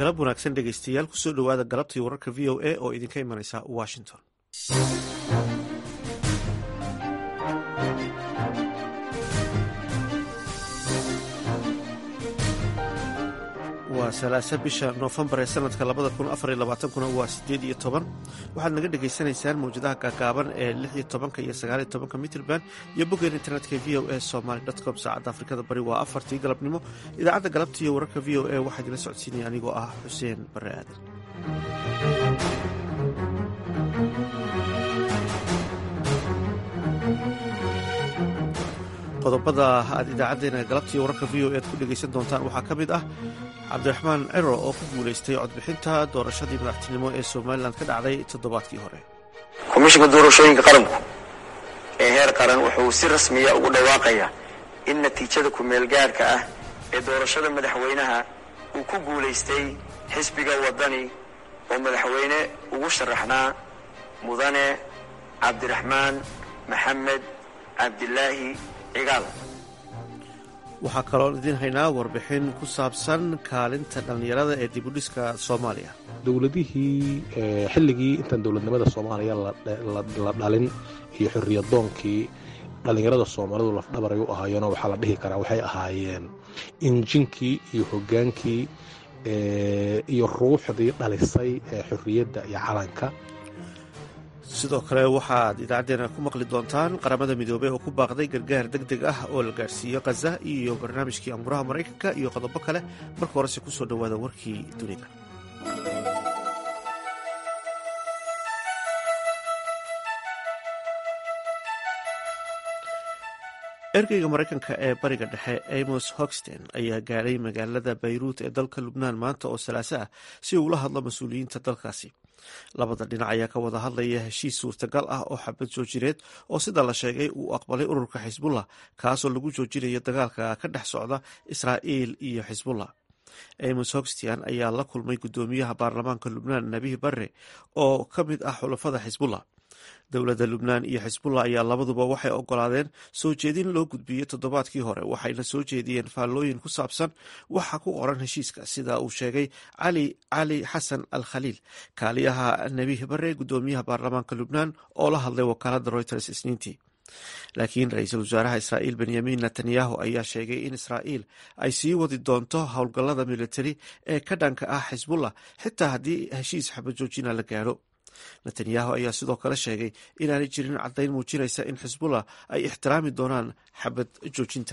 galab wanaagsan dhegaystayaal kusoo dhowaada galabtii wararka v o a oo idinka imanaysa washington waa salaasa bisha noofembar ee sanadka labada kun afar iyo labaatankuna waa sideed iyo toban waxaad naga dhagaysanaysaan mawjadaha gaagaaban ee lix iyo tobanka iyo sagaal iyo tobanka mitrband iyo boggeen internetka v o a somaly com saacadda afrikada bari waa afartii galabnimo idaacadda galabta iyo wararka v o a waxaa idila socodsiinaya anigoo ah xuseen bare aadan qodobada aad idaacadeena galabtii wararka v o ead ku dhegaysan doontaan waxaa ka mid ah cabdiraxmaan ciro oo ku guulaystay codbixinta doorashadii madaxtinimo ee somalilan ka dhacday toddobaadkii hore komishinka doorashooyinka qaranku ee heer qaran wuxuu si rasmiya ugu dhawaaqayaa in natiijada ku-meelgaadhka ah ee doorashada madaxweynaha uu ku guulaystay xisbiga waddani oo madaxweyne ugu sharaxnaa mudane cabdiraxmaan maxamed cabdilaahi cigaal waxaa kaloo idiin haynaa warbixin ku saabsan kaalinta dhallinyarada ee dibudhiska soomaaliya dowladihii xilligii intaan dowladnimada soomaaliya la dhalin iyo xorriyadoonkii dhallinyarada soomaalidu lafdhabaray u ahaayeenoo waxaa la dhihi karaa waxay ahaayeen injinkii iyo hoggaankii iyo ruuxdii dhalisay ee xorriyadda iyo calanka sidoo kale waxaad idaacaddeena ku maqli doontaan qaramada midoobey oo ku baaqday gargaar deg deg ah oo la gaarhsiiyo khaza iyo barnaamijkii amuraha maraykanka iyo qodobo kale marka horese kusoo dhowaada warkii dunida ergeyga maraykanka ee bariga dhexe amos hoxten ayaa gaadhay magaalada bayruut ee dalka lubnaan maanta oo salaaso ah si uu ula hadlo mas-uuliyiinta dalkaasi labada dhinac ayaa ka wada hadlaya heshiis suurtagal ah oo xabad joojineed oo sida la sheegay uu aqbalay ururka xisbullah kaasoo lagu joojinayo dagaalka ka dhex socda israa'iil iyo xisbullah amos hoxtian ayaa la kulmay guddoomiyaha baarlamaanka lubnaan nabihi barre oo ka mid ah xulafada xisbullah dowladda lubnaan iyo xisbullah ayaa labaduba waxay ogolaadeen soo jeedin loo gudbiyey toddobaadkii hore waxayna soo jeediyeen faallooyin ku saabsan waxa ku qoran heshiiska sida uu sheegay cali cali xasan al khaliil kaaliyaha nebihi bare guddoomiyaha baarlamaanka lubnaan oo la hadlay wakaalada reuters isniintii laakiin ra-iisul wasaaraha israa'iil benyamin netanyahu ayaa sheegay in israa'iil ay sii wadi doonto howlgallada militari ee ka dhanka ah xisbullah xitaa haddii heshiis xabajoojina la gaadho netanyahu ayaa sidoo kale sheegay inaanay jirin caddayn muujinaysa in xisbullah ay ixtiraami doonaan xabad joojinta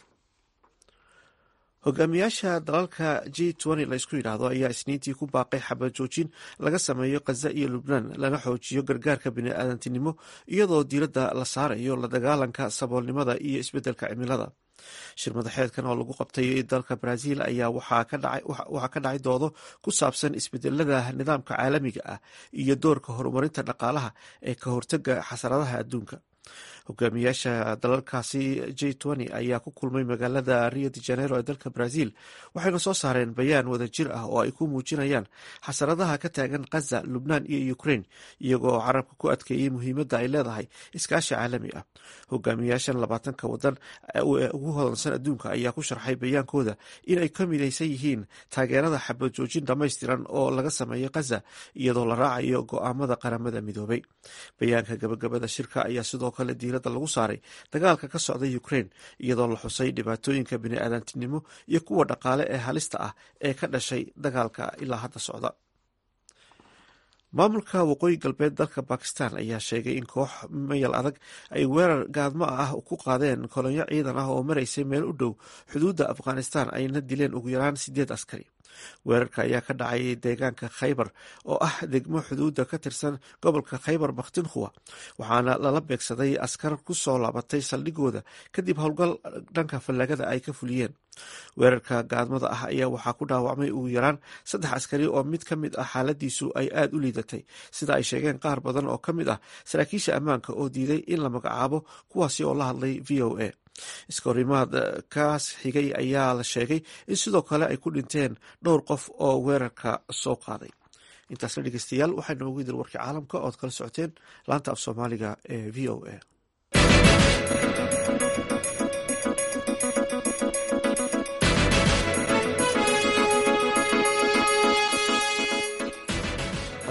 hogaamiyaasha dalalka g laysku yidhaahdo ayaa isniintii ku baaqay xabad joojin laga sameeyo khaza iyo lubnaan lana xoojiyo gargaarka bini-aadantinimo iyadoo diiradda la saarayo la dagaalanka saboolnimada iyo isbeddelka cimilada shir madaxeedkan oo lagu qabtay dalka brazil ayaa waxaa ka dhacay doodo ku saabsan isbedelada nidaamka caalamiga ah iyo doorka horumarinta dhaqaalaha ee ka hortaga xasaradaha adduunka hogaamiyaasha dalalkaasi j ayaa ku kulmay magaalada rio de janeiro ee dalka brazil waxayna soo saareen bayaan wadajir ah oo ay ku muujinayaan xasaradaha ka taagan khaza lubnaan iyo ukraine iyagoo carabka ku adkeeyey muhiimadda ay leedahay iskaashi caalami ah hogaamiyaashan labaatanka wadan ugu hodansan adduunka ayaa ku sharxay bayaankooda in ay ka midaysan yihiin taageerada xabad joojin dhammaystiran oo laga sameeyo khaza iyadoo la raacayo go-aamada qaramada midoobay bayaanka gabagabada shirka ayaa sidoo kale diiradda lagu saaray dagaalka ka socda ukraine iyadoo la xusay dhibaatooyinka bini-aadantinimo iyo kuwa dhaqaale ee halista ah ee ka dhashay dagaalka ilaa hadda socda maamulka waqooyi galbeed dalka bakistan ayaa sheegay in koox mayal adag ay weerar gaadmo ah ku qaadeen kolonyo ciidan ah oo maraysay meel u dhow xuduudda afghanistan ayna dileen ugu yaraan sideed askari weerarka ayaa ka dhacay deegaanka khaybar oo ah degmo xuduudda ka tirsan gobolka khaybar bakhtinkhuwa waxaana lala beegsaday askar ku soo laabatay saldhigooda kadib howlgal dhanka fallagada ay ka fuliyeen weerarka gaadmada ah ayaa waxaa ku dhaawacmay ugu yaraan saddex askari oo mid ka mid ah xaaladiisu ay aada u liidatay sida ay sheegeen qaar badan oo ka mid ah saraakiisha ammaanka oo diiday in la magacaabo kuwaasi oo la hadlay v o a iskahorimaad kaas xigay ayaa la sheegay in sidoo kale ay ku dhinteen dhowr qof oo weerarka soo qaaday intaasna dhegeystayaal waxaa noogu idil warkii caalamka ood kala socoteen laanta af soomaaliga ee v o a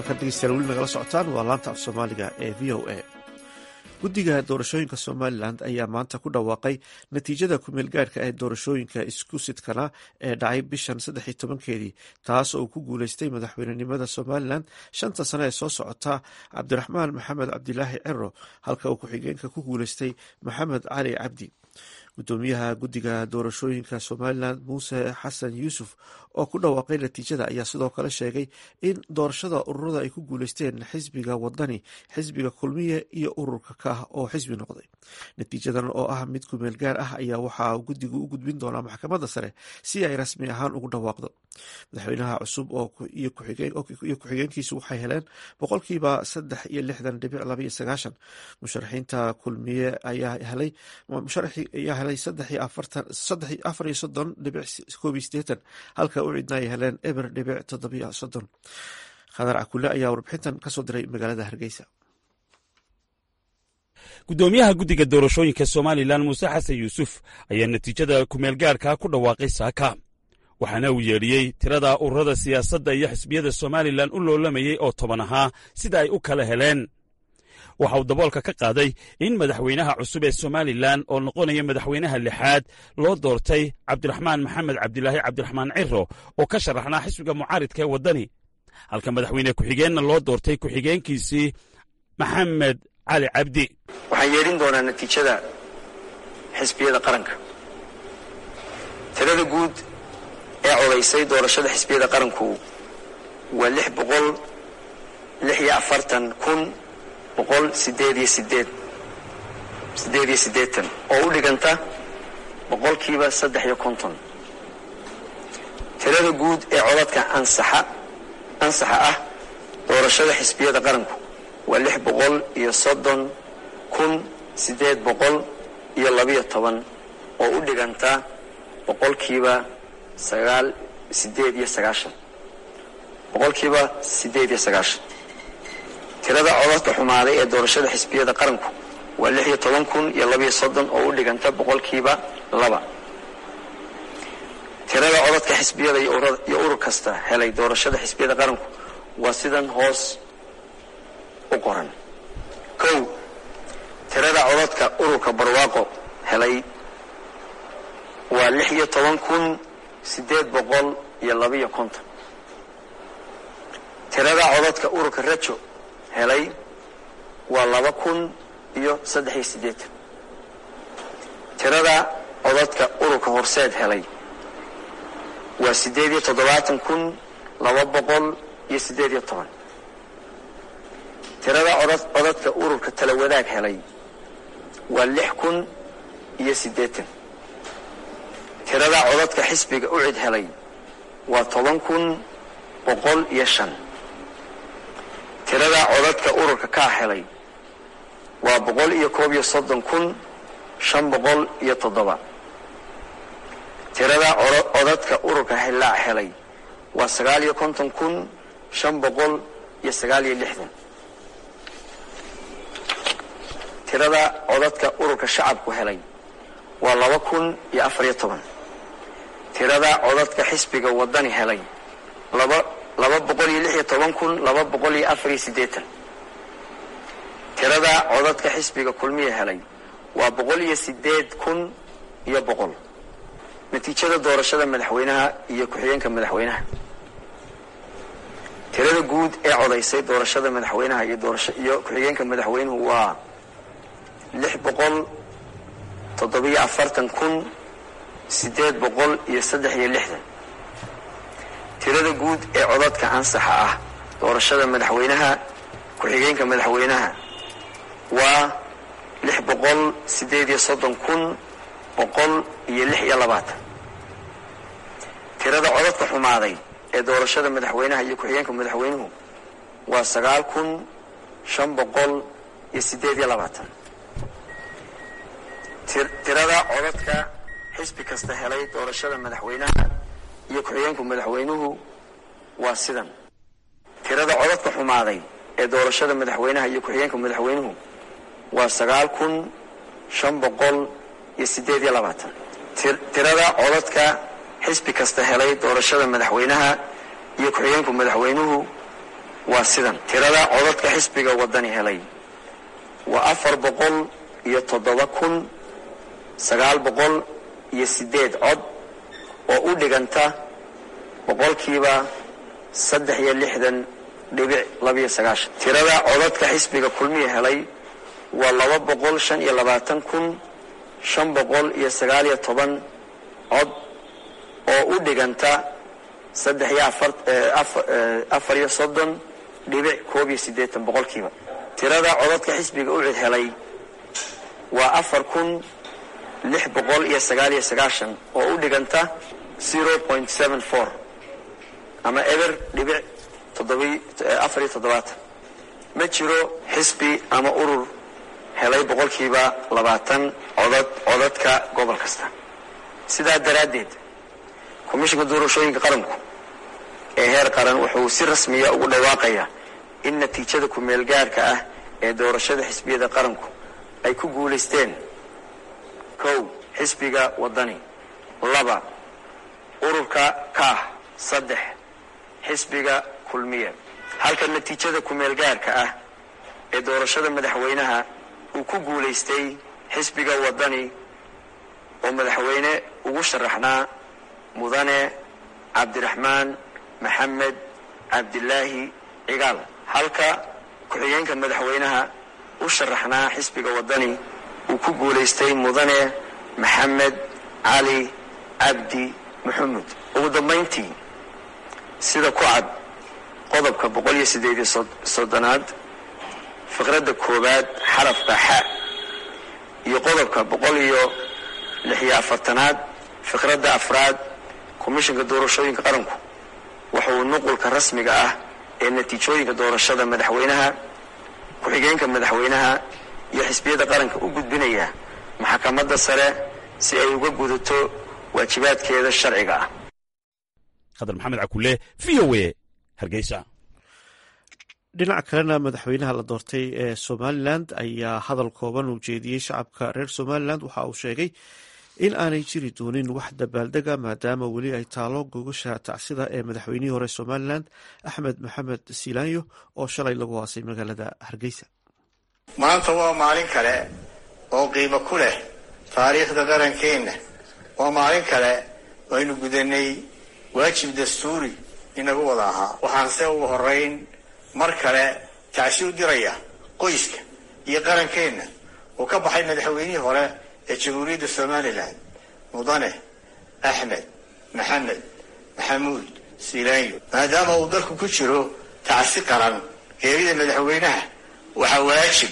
halkan dhegeystayaal weli nagala socotaan waa laanta af soomaaliga ee v o a guddiga doorashooyinka somalilan ayaa maanta ku dhawaaqay natiijada kumeel gaadhka ee doorashooyinka isku sidkana ee dhacay bishan saddex iyo tobankeedii taas oo uu ku guuleystay madaxweynenimada somalilan shanta sane ee soo socota cabdiraxmaan maxamed cabdilaahi ciro halka uu ku-xigeenka ku guuleystay maxamed cali cabdi gudoomiyaha guddiga doorashooyinka somalilan muuse xasan yuusuf oo ku dhawaaqay natiijada ayaa sidoo kale sheegay in doorashada ururada ay ku guuleysteen xisbiga wadani xisbiga kulmiye iyo ururka kaah oo xisbi noqday natiijadan oo ah mid kumeel gaar ah ayaa waxaa guddigu u gudbin doonaa maxkamadda sare si ay rasmi ahaan ugu dhawaaqdo madaxweynaha cusub iyo ku-xigeenkiisu waxay heleen boqolkiiba saddex iyo lixdan dhibic labaiyo sagaashan musharaxiinta kulmiye ayaa helay ayaa helay saddex afar iyo soddon dhibic koob iyo sideetan halka u cidna ay heleen eber dhibic toddobiyo soddon khadar cakule ayaa warbixintan kasoo diray magaalada hargeysa gudoomiyaha guddiga doorashooyinka somalilan muuse xasan yuusuf ayaa natiijada kumeelgaarka ku dhawaaqay saaka waxaana uu yeedhiyey tirada ururada siyaasadda iyo xisbiyada somalilan u loolamayey oo toban ahaa sida ay u kala heleen waxa uu daboolka ka qaaday in madaxweynaha cusub ee somalilan oo noqonaya madaxweynaha lixaad loo doortay cabdiraxmaan maxamed cabdilaahi cabdiraxmaan ciro oo ka sharaxnaa xisbiga mucaaridka ee waddani halka madaxweyne ku-xigeenna loo doortay ku-xigeenkiisii maxamed cali cabdi waxaan yeedhin doonaa natiijada xisbiyada qaranka tirada guud ee codaysay doorashada xisbiyada qaranku waa lix boqol lix iyo afartan kun boqol sideed iyo sideed sideed iyo siddeetan oo u dhiganta boqolkiiba saddex iyo konton tirada guud ee codadka ansaxa ansaxa ah doorashada xisbiyada qaranku waa lix boqol iyo soddon kun siddeed boqol iyo labiyo toban oo u dhiganta boqolkiiba sagaal sideed iyo sagaashan boqolkiiba siddeed iyo sagaashan tirada codadka xumaaday ee doorashada xisbiyada qaranku waa lix iyo toban kun iyo labiyo soddon oo u dhiganta boqolkiiba laba tirada codadka xisbiyada iyo urur kasta helay doorashada xisbiyada qaranku waa sidan hoos u qoran kow tirada codadka ururka barwaaqo helay waa lix iyo toban kun siddeed boqol iyo labiyo konton tirada codadka ururka rajo helay waa laba kun iyo saddex iyo siddeetan tirada codadka ururka horseed helay waa siddeed iyo toddobaatan kun laba boqol iyo siddeed iyo toban tirada codadka ururka tala wadaag helay waa lix kun iyo siddeetan tirada codadka xisbiga ucid helay waa toban kun boqol iyo shan tirada codadka ururka kaa helay waa boqol iyo koob iyo soddon kun shan boqol iyo toddoba tirada codadka ururka hillaac helay waa sagaal iyo konton kun shan boqol iyo sagaal iyo lixdan tirada codadka ururka shacabku helay waa laba kun iyo afar iyo toban tirada codadka xisbiga wadani helay laba laba boqol iyo lix iyo toban kun laba boqol iyo afar iyo siddeetan tirada codadka xisbiga kulmiya helay waa boqol iyo sideed kun iyo boqol natiijada doorashada madaxweynaha iyo ku-xigeenka madaxweynaha tirada guud ee codaysay doorashada madaxweynaha iyo doorasho iyo ku-xigeenka madaxweynuhu waa lix boqol toddobiyo afartan kun siddeed boqol iyo saddex iyo lixdan tirada guud ee codadka ansaxa ah doorashada madaxweynaha ku-xigeenka madaxweynaha waa lix boqol siddeed iyo soddon kun boqol iyo lix iyo labaatan tirada codadka xumaaday ee doorashada madaxweynaha iyo ku-xigeenka madaxweynuhu waa sagaal kun shan boqol iyo siddeed iyo labaatan tirada codadka xisbi kasta helay doorashada madaxweynaha iyo ku-xigeenku madaxweynuhu waa sidan tirada codadka xumaaday ee doorashada madaxweynaha iyo ku-xigeenka madaxweynuhu waa sagaal kun shan boqol iyo siddeed iyo labaatan tirada codadka xisbi kasta helay doorashada madaxweynaha iyo ku-xigeenku madaxweynuhu waa sidan tirada codadka xisbiga wadani helay waa afar boqol iyo toddoba kun sagaal boqol iyo siddeed cod oo u dhiganta boqolkiiba saddex iyo lixdan dhibic labiyo sagaashan tirada codadka xisbiga kulmiya helay waa laba boqol shan iyo labaatan kun shan boqol iyo sagaal iyo toban cod oo u dhiganta saddex iyo afar iyo soddon dhibic koob iyo siddeetan boqolkiiba tirada codadka xisbiga u cid helay waa afar kun lix boqol iyo sagaal iyo sagaashan oo u dhiganta zero point seven four ama eber dhibic afar iyo toddobaatan ma jiro xisbi ama urur helay boqolkiiba labaatan codod codadka gobol kasta sidaa daraaddeed komishinka doorashooyinka qaranku ee heer qaran wuxuu si rasmiya ugu dhawaaqayaa in natiijada ku-meel gaarka ah ee doorashada xisbiyada qaranku ay ku guulaysteen kow xisbiga wadani laba ururka kaah saddex xisbiga kulmiye halka natiijada ku-meel gaarka ah ee doorashada madaxweynaha uu ku guulaystay xisbiga wadani oo madaxweyne ugu sharaxnaa mudane cabdiraxmaan maxamed cabdilaahi cigaal halka ku-xigeenka madaxweynaha u sharaxnaa xisbiga wadani uu ku guulaystay mudane maxamed cali cabdi maxamuud ugu dambayntii sida ku cad qodobka boqol iyo siddeed iyo soddonaad fiqradda koowaad xarafka xa iyo qodobka boqol iyo lix iyo afartanaad fiqradda afraad komishinka doorashooyinka qaranku wuxuu nuqulka rasmiga ah ee natiijooyinka doorashada madaxweynaha ku-xigeenka madaxweynaha iyo xisbiyada qaranka u gudbinaya maxkamadda sare si ay uga gudato waajibaadkeeda sharciga ah khadar maxamed cakule v o a hargeysa dhinaca kalena madaxweynaha la doortay ee somalilan ayaa hadal kooban uu jeediyey shacabka reer somalilan waxa uu sheegay in aanay jiri doonin wax dabaaldega maadaama weli ay taalo gogasha tacsida ee madaxweynihii hore somalilan axmed maxamed siilaanyo oo shalay lagu haasay magaalada hargeysa maanta waa maalin kale oo qiimo ku leh taariikhda qarankeenna waa maalin kale aynu gudanay waajib dastuuri inagu wada ahaa waxaanse ugu horeyn mar kale tacsi u diraya qoyska iyo qarankeenna uu ka baxay madaxweynihii hore ee jamhuuriyadda somalilan mudane axmed maxamed maxamuud siilaanyo maadaama uu dalku ku jiro tacsi qaran geerida madaxweynaha waxaa waajib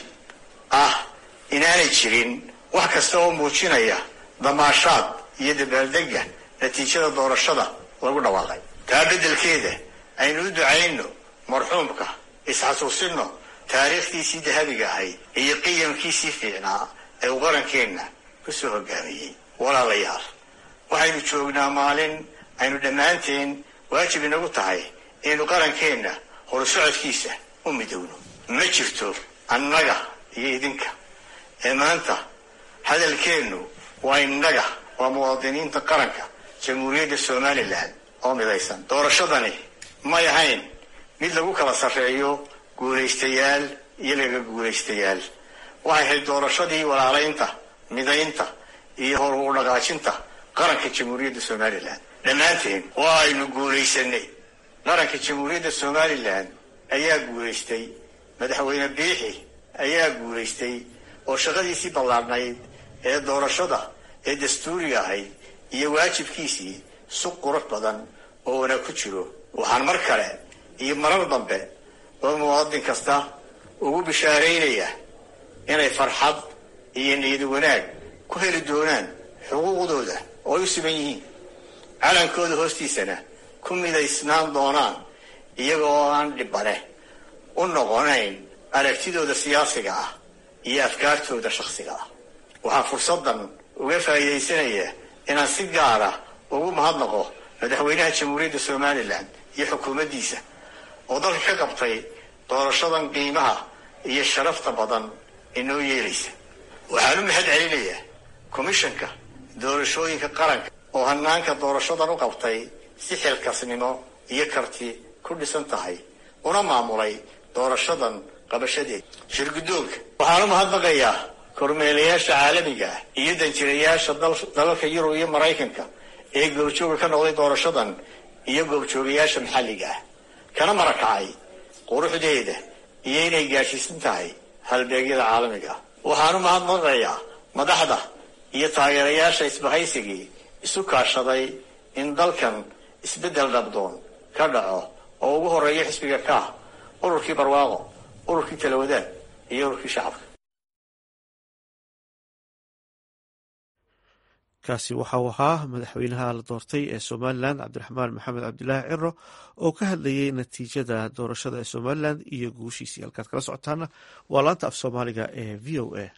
ah inaanay jirin wax kasta oo muujinaya damaashaad iyo dabaaldega natiijada doorashada lagu dhawaaqay taa beddelkeeda aynu u ducayno marxuumka isxasuusinno taariikhdiisii dahabiga ahayd iyo qiyamkiisii fiicnaa ee uu qarankeenna ku soo hogaamiyey walaalayaal waxaynu joognaa maalin aynu dhammaanteen waajib inagu tahay inaynu qarankeenna horusocodkiisa u midowno ma jirto annaga iyo idinka ee maanta hadalkeennu waa innaga waa muwaadiniinta qaranka jamhuuriyadda somalilan oo midaysan doorashadani may ahayn mid lagu kala sarreeyo guulaystayaal iyo laga guulaystayaal waxay ahayd doorashadii walaalaynta midaynta iyo hor u dhaqaajinta qaranka jamhuuriyadda somalilan dhammaanteen waa aynu guulaysanay qaranka jamhuuriyadda somalilan ayaa guulaystay madaxweyne biixi ayaa guulaystay oo shaqadiisii ballaarnayd ee doorashada ee dastuuriga ahayd iyo waajibkiisii si qurux badan oo wanaag ku jiro waxaan mar kale iyo marar dambe oo muwaadin kasta ugu bishaaraynaya inay farxad iyo niyad wanaag ku heli doonaan xuquuqdooda oo ay u siman yihiin calankooda hoostiisana ku midaysnaan doonaan iyaga oo aan dhibane u noqonayn aragtidooda siyaasiga ah iyo afkaartooda shakhsiga ah waxaan fursaddan uga faa'iidaysanaya inaan si gaara ugu mahadnaqo madaxweynaha jamhuuriyadda somalilan iyo xukuumaddiisa oo dalka ka qabtay doorashadan qiimaha iyo sharafta badan inoo yeelaysa waxaan u mahad celinayaa komishanka doorashooyinka qaranka oo hanaanka doorashadan u qabtay si xilkasnimo iyo karti ku dhisan tahay una maamulay doorashadan qabashadeed shirgudoonka waxaan u mahadnaqayaa kormeelayaasha caalamiga ah iyo danjirayaasha dalalka yurub iyo maraykanka ee goobjooga ka noqday doorashadan iyo goobjoogayaasha maxalliga ah kana marakacay quruxdeeda iyo inay gaadhsiisan tahay halbeegyada caalamiga ah waxaan u mahadnaqayaa madaxda iyo taageerayaasha isbahaysigii isu kaashaday in dalkan isbeddel dhabdoon ka dhaco oo ugu horeeya xisbiga kaah ururkii barwaaqo ururkii talawadaad iyo ururkii shacabka kaasi waxa uu ahaa madaxweynaha la doortay ee somalilan cabdiraxmaan maxamed cabdilaahi ciro oo ka hadlayay natiijada doorashada ee somalilan iyo guushiisii halkaad kala socotaana waa laanta af soomaaliga ee v o a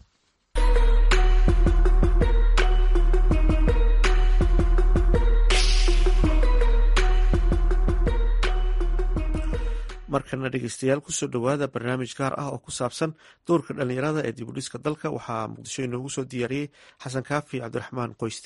markana dhegeystayaal kusoo dhowaada barnaamij gaar ah oo ku saabsan doorka dhalinyarada ee dibudhiska dalka waxaa muqdisho inoogu soo diyaariyey xasan kaafi cabdiraxmaan qoyste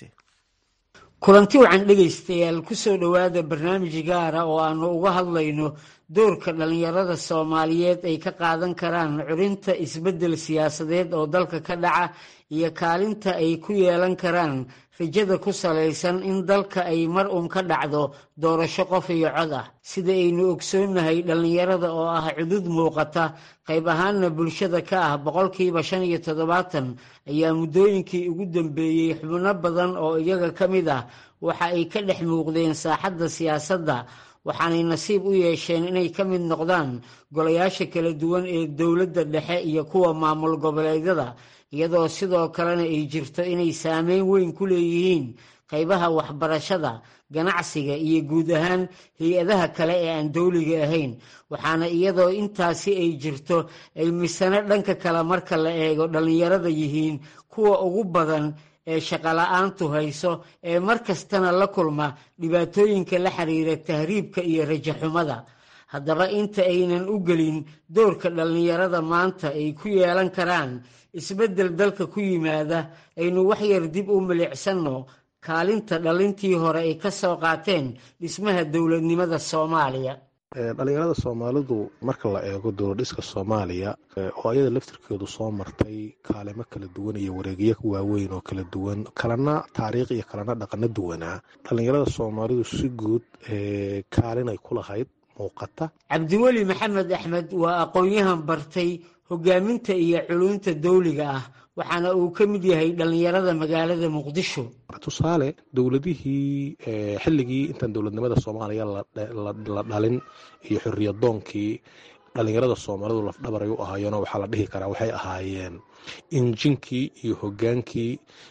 kulanti wacan dhegaystayaal kusoo dhowaada barnaamij gaara oo aanu uga hadlayno doorka dhallinyarada soomaaliyeed ay ka qaadan karaan curinta isbeddel siyaasadeed oo dalka ka dhaca iyo kaalinta ay ku yeelan karaan rajada ku salaysan in dalka ay mar uun ka dhacdo doorasho qof iyo cod ah sida aynu ogsoonnahay dhallinyarada oo ah cudud muuqata qayb ahaanna bulshada ka ah boqolkiiba shan iyo toddobaatan ayaa muddooyinkii ugu dambeeyey xubno badan oo iyaga ka mid ah waxa ay ka dhex muuqdeen saaxadda siyaasadda waxaanay nasiib u yeesheen inay ka mid noqdaan golayaasha kala duwan ee dowladda dhexe iyo kuwa maamul goboleedyada iyadoo sidoo kalena ay jirto inay saameyn weyn ku leeyihiin qaybaha waxbarashada ganacsiga iyo guud ahaan hay-adaha kale ee aan dowliga ahayn waxaana iyadoo intaasi ay jirto ay misano dhanka kale marka la eego dhallinyarada yihiin kuwa ugu badan ee shaqola'aantu hayso ee mar kastana la kulma dhibaatooyinka la xiriira tahriibka iyo rajaxumada haddaba inta aynan u gelin doorka dhallinyarada maanta ay ku yeelan karaan isbeddel dalka ku yimaada aynu waxyar dib u milicsanno kaalinta dhalintii hore ay ka soo qaateen dhismaha dowladnimada soomaaliya dhalinyarada soomaalidu marka la eego dowladhiska soomaaliya oo ayada laftirkeedu soo martay kaalimo kala duwan iyo wareegyo waaweyn oo kala duwan kalena taariikh iyo kalena dhaqano duwanaa dhalinyarada soomaalidu si guud kaalinay ku lahayd muuqata cabdiweli maxamed axmed waa aqoon-yahan bartay hogaaminta iyo culunta dawliga ah waxaana uu ka mid yahay dhallinyarada magaalada muqdisho tusaale dowladihii xilligii intaan dowladnimada soomaaliya la dhalin iyo xoriyadoonkii dhalinyarada soomaalidu lafdhabaray u ahaayeenoo waxaa la dhihi karaa waxay ahaayeen injinkii iyo hogaankii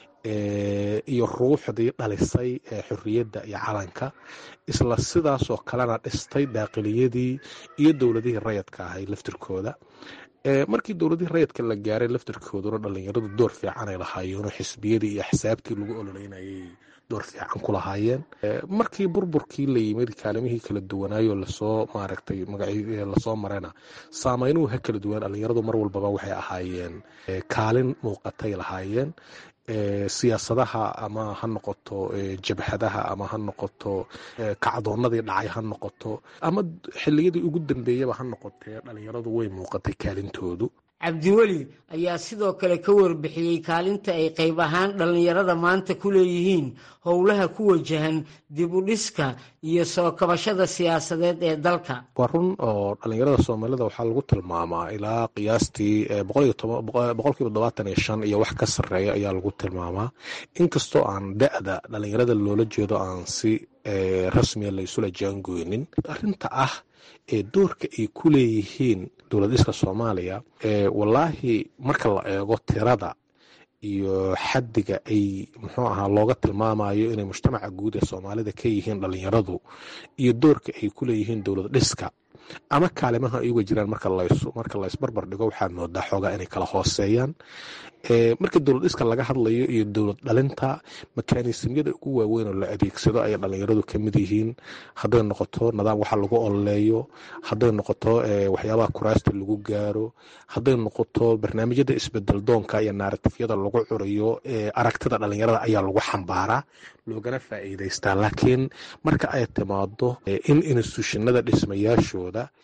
iyo ruuxdii dhalisay xorriyadda iyo calanka isla sidaasoo kalena dhistay daaqiliyadii iyo dowladihii rayadka ahay laftirkooda markii dowladihii rayadka la gaaray laftirkooduna dhalinyaradu door fiicanay lahaayeenoo xisbiyadii iyo axsaabtii lagu ololeynayay door fiican ku lahaayeen markii burburkii la yimid kaalimihii kala duwanaayoo lasoo maaragtay lasoo marayna saameynuhu ha kala duwan dhalinyaradu mar walbaba waxay ahaayeen kaalin muuqatay lahaayeen siyaasadaha ama ha noqoto jabhadaha ama ha noqoto kacdoonadii dhacay ha noqoto ama xiliyadii ugu dambeeyaba ha noqotee dhalinyaradu way muuqatay kaalintoodu cabdiweli ayaa sidoo kale ka warbixiyey kaalinta ay qayb ahaan dhallinyarada maanta ku leeyihiin howlaha ku wajahan dib u dhiska iyo soo kabashada siyaasadeed ee dalka waa run oo dhalinyarada soomaalida waxaa lagu tilmaamaa ilaa qiyaastii boqolkiiba todobaatan iyo shan iyo wax ka sarreeya ayaa lagu tilmaamaa inkastoo aan da-da dhalinyarada loola jeedo aan si rasmiya la isula jaangoynin arrinta ah ee doorka ay ku leeyihiin dowladiska soomaaliya wallaahi marka la eego tirada iyo xaddiga ay muxuu ahaa looga tilmaamayo inay mujtamaca guud ee soomaalida ka yihiin dhalinyaradu iyo doorka ay ku leeyihiin dowlad dhiska ama kaalimaha ay uga jiraan marka laysbarbar dhigo waxaad moodaa xoogaa inay kala hooseeyaan marka dowlad dhiska laga hadlayo iyo dowlad dhalinta makaanisimyada ugu waaweyn oo la adeegsado ayay dhalinyaradu ka mid yihiin hadday noqoto nidaam waxa lagu ololeeyo hadday noqoto waxyaabaha kuraasta lagu gaaro hadday noqoto barnaamijyada isbedel doonka iyo naaratifyada lagu curiyo aragtida dhalinyarada ayaa lagu xambaaraa loogana faa'iidaystaa laakiin marka ay timaado in instituushinada dhismayaashooda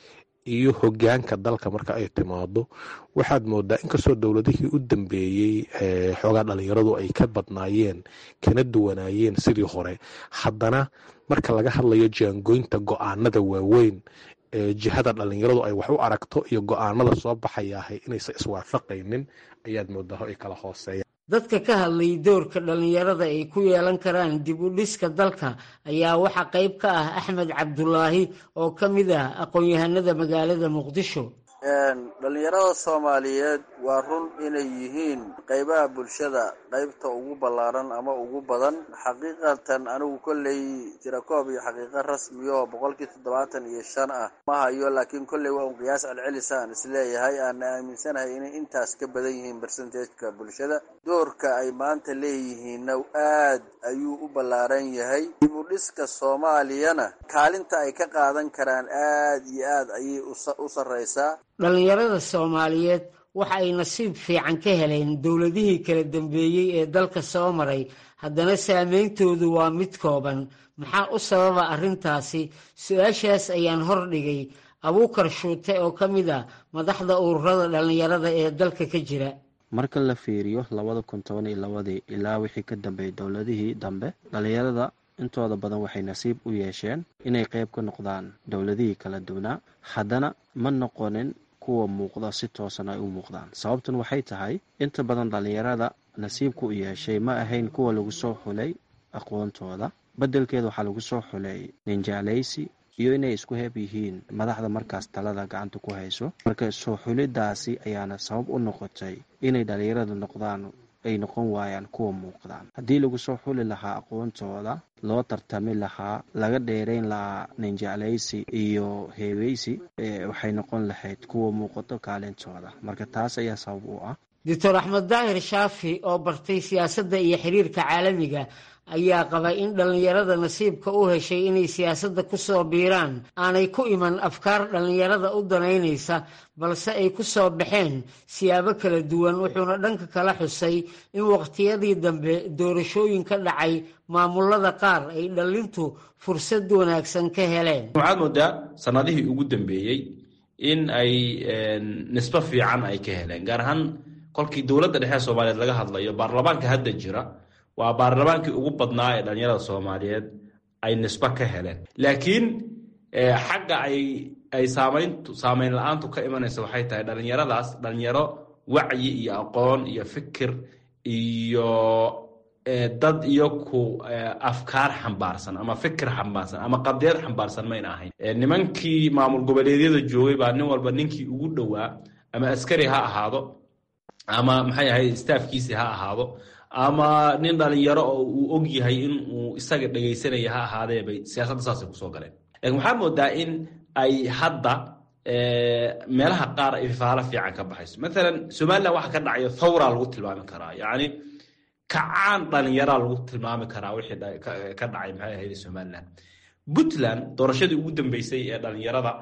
iyo hogaanka dalka marka ay timaado waxaad moodaa inkastoo dowladihii u dambeeyey xoogaa dhalinyaradu ay ka badnaayeen kana duwanaayeen sidii hore haddana marka laga hadlayo jaangoynta go-aanada waaweyn ee jihada dhalinyaradu ay wax u aragto iyo go-aanada soo baxayaahay inaysan iswaafaqaynin ayaad moodaa ay kala hooseeyaan dadka ka hadlay doorka dhallinyarada ay ku yeelan karaan dib u dhiska dalka ayaa waxaa qayb ka ah axmed cabdulaahi oo ka mid ah aqoon-yahanada magaalada muqdisho dhallinyarada soomaaliyeed waa run inay yihiin qaybaha bulshada qaybta ugu ballaaran ama ugu badan xaqiiqatan anigu kolley tirakoob iyo xaqiiqo rasmiyo boqolkii toddobaatan iyo shan ah ma hayo laakiin kolley waa un qiyaas celcelisa aan isleeyahay aana aaminsanahay inay intaas ka badan yihiin bersentageka bulshada doorka ay maanta leeyihiinna aad ayuu u ballaaran yahay dib u dhiska soomaaliyana kaalinta ay ka qaadan karaan aad iyo aad ayay u sarreysaa dhallinyarada soomaaliyeed waxa ay nasiib fiican ka heleen dowladihii kala dambeeyey ee dalka soo maray haddana saameyntoodu waa mid kooban maxaa u sababa arrintaasi su-aashaas ayaan hordhigay abuukar shuute oo ka mid ah madaxda ururada dhallinyarada ee dalka ka jira marka la fiiriyo labada kun toban iyo labadii ilaa wixii ka dambeeyay dowladihii dambe dhallinyarada intooda badan waxay nasiib u yeesheen inay qayb ka noqdaan dowladihii kala duwanaa haddana ma noqonin kuwa muuqda si toosan ay u muuqdaan sababtan waxay tahay inta badan dhallinyarada nasiibka u yeeshay ma ahayn kuwa lagu soo xulay aqoontooda beddelkeeda waxaa lagu soo xulay ninjaalaysi iyo inay isku heeb yihiin madaxda markaas talada gacanta ku hayso marka soo xulidaasi ayaana sabab u noqotay inay dhallinyarada noqdaan ay noqon waayaan kuwa muuqdaan haddii lagu soo xuli lahaa aqoontooda loo tartami lahaa laga dheerayn lahaa ninjeclaysi iyo heebeysi waxay noqon lahayd kuwa muuqato kaalintooda marka taas ayaa sabab u ah doctor axmed daahir shaafi oo bartay siyaasadda iyo xiriirka caalamiga ayaa qaba in dhallinyarada nasiibka u heshay inay siyaasadda ku soo biiraan aanay ku iman afkaar dhallinyarada u danaynaysa balse ay ku soo baxeen siyaabo kala duwan wuxuuna dhanka kala xusay in waqtiyadii dambe doorashooyin ka dhacay maamulada qaar ay dhallintu fursad wanaagsan ka heleen waxaad moodaa sanadihii ugu dambeeyey in ay nisbo fiican ay ka heleen gaar ahaan kolkii dowladda dhexe soomaaliyeed laga hadlayo baarlamaanka hadda jira waa baarlamaankii ugu badnaa ee dhallinyarada soomaaliyeed ay nisbo ka heleen laakiin xagga ay ay saamayn saamayn la-aantu ka imanaysa waxay tahay dhallinyaradaas dhalinyaro wacyi iyo aqoon iyo fikir iyo dad iyo ku afkaar xambaarsan ama fikir xambaarsan ama qadiyad xambaarsan mayna ahayn nimankii maamul goboleedyada joogay baa nin walba ninkii ugu dhowaa ama askari ha ahaado ama maxay ahayd staafkiisi ha ahaado ama nin dhalinyaro oo uu og yahay in uu isaga dhegaysanaya ha ahaadee bay siyaasadda saasay kusoo galeen lakin waxaa moodaa in ay hadda meelaha qaar ay faalo fiican ka baxayso maalan somalilan waxa ka dhacayo thawra lagu tilmaami karaa yacni kacaan dhalinyaraa lagu tilmaami karaa wixii ka dhacay maxay ahayd somalilan puntland doorashadii ugu dambeysay ee dhalinyarada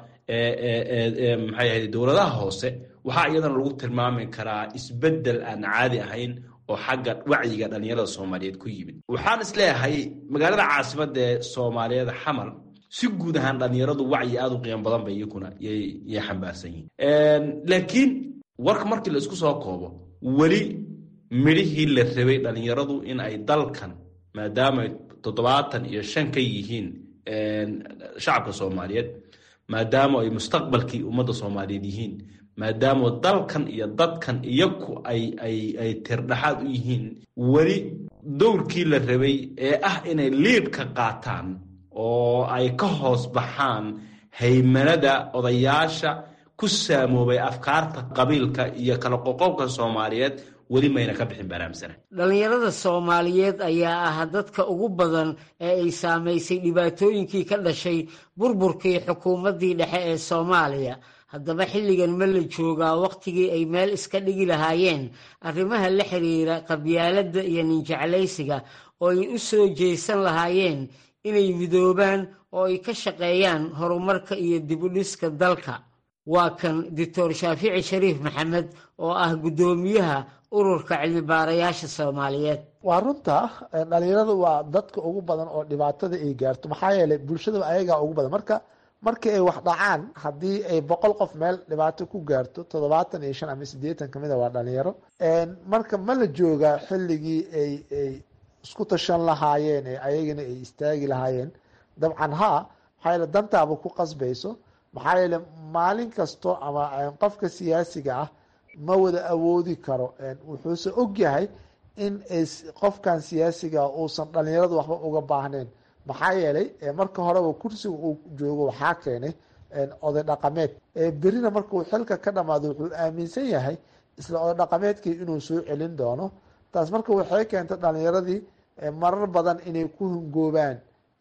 maxay ahayd dowladaha hoose waxaa iyadana lagu tilmaami karaa isbeddel aan caadi ahayn oo xagga wacyiga dhallinyarada soomaaliyeed ku yimid waxaan isleeyahay magaalada caasimada ee soomaaliyeed xamar si guud ahaan dhallinyaradu wacyi aada u qiimo badan bay iyakuna yay xambaarsan yihiin laakiin warka markii la isku soo koobo weli midhihii la rabay dhallinyaradu in ay dalkan maadaama toddobaatan iyo shan ka yihiin shacabka soomaaliyeed maadaama ay mustaqbalkii ummadda soomaaliyeed yihiin maadaama dalkan iyo dadkan iyaku ay ay ay tirdhaxaad u yihiin weli dowrkii la rabay ee ah inay liid ka qaataan oo ay ka hoos baxaan haymanada odayaasha ku saamoobay afkaarta qabiilka iyo kala qoqobka soomaaliyeed weli mayna ka bixin baraamsana dhallinyarada soomaaliyeed ayaa ah dadka ugu badan ee ay saamaysay dhibaatooyinkii ka dhashay burburkii xukuumaddii dhexe ee soomaaliya haddaba xilligan ma la joogaa wakhtigii ay meel iska dhigi lahaayeen arrimaha la xiriira qabyaaladda iyo ninjeclaysiga oo ay u soo jeesan lahaayeen inay midoobaan oo ay ka shaqeeyaan horumarka iyo dibudhiska dalka waa kan doctor shaafici shariif maxamed oo ah guddoomiyaha ururka cilmibaarayaasha soomaaliyeed waa runta dhalinyaradu waa dadka ugu badan oo dhibaatada ay gaarto maxaa yeelay bulshadaba ayagaa ugu badan marka markii ay wax dhacaan haddii ay boqol qof meel dhibaato ku gaarto toddobaatan iyo shan ama siddeetan kamid a waa dhalinyaro marka ma la joogaa xilligii ay ay isku tashan lahaayeen ee ayagana ay istaagi lahaayeen dabcan haa maxaa yeele dantaaba ku qasbayso maxaa yeele maalin kasto ama qofka siyaasiga ah ma wada awoodi karo wuxuuse ogyahay in qofkan siyaasiga uusan dhalinyaradu waxba uga baahnayn maxaa yeelay marka horeba kursiga uu joogo waxaa keenay oday dhaqameed berina markuu xilka ka dhamaado wuxuu aaminsan yahay isla oday dhaqameedkii inuu soo celin doono taas marka waxay keentay dhalinyaradii marar badan inay ku hungoobaan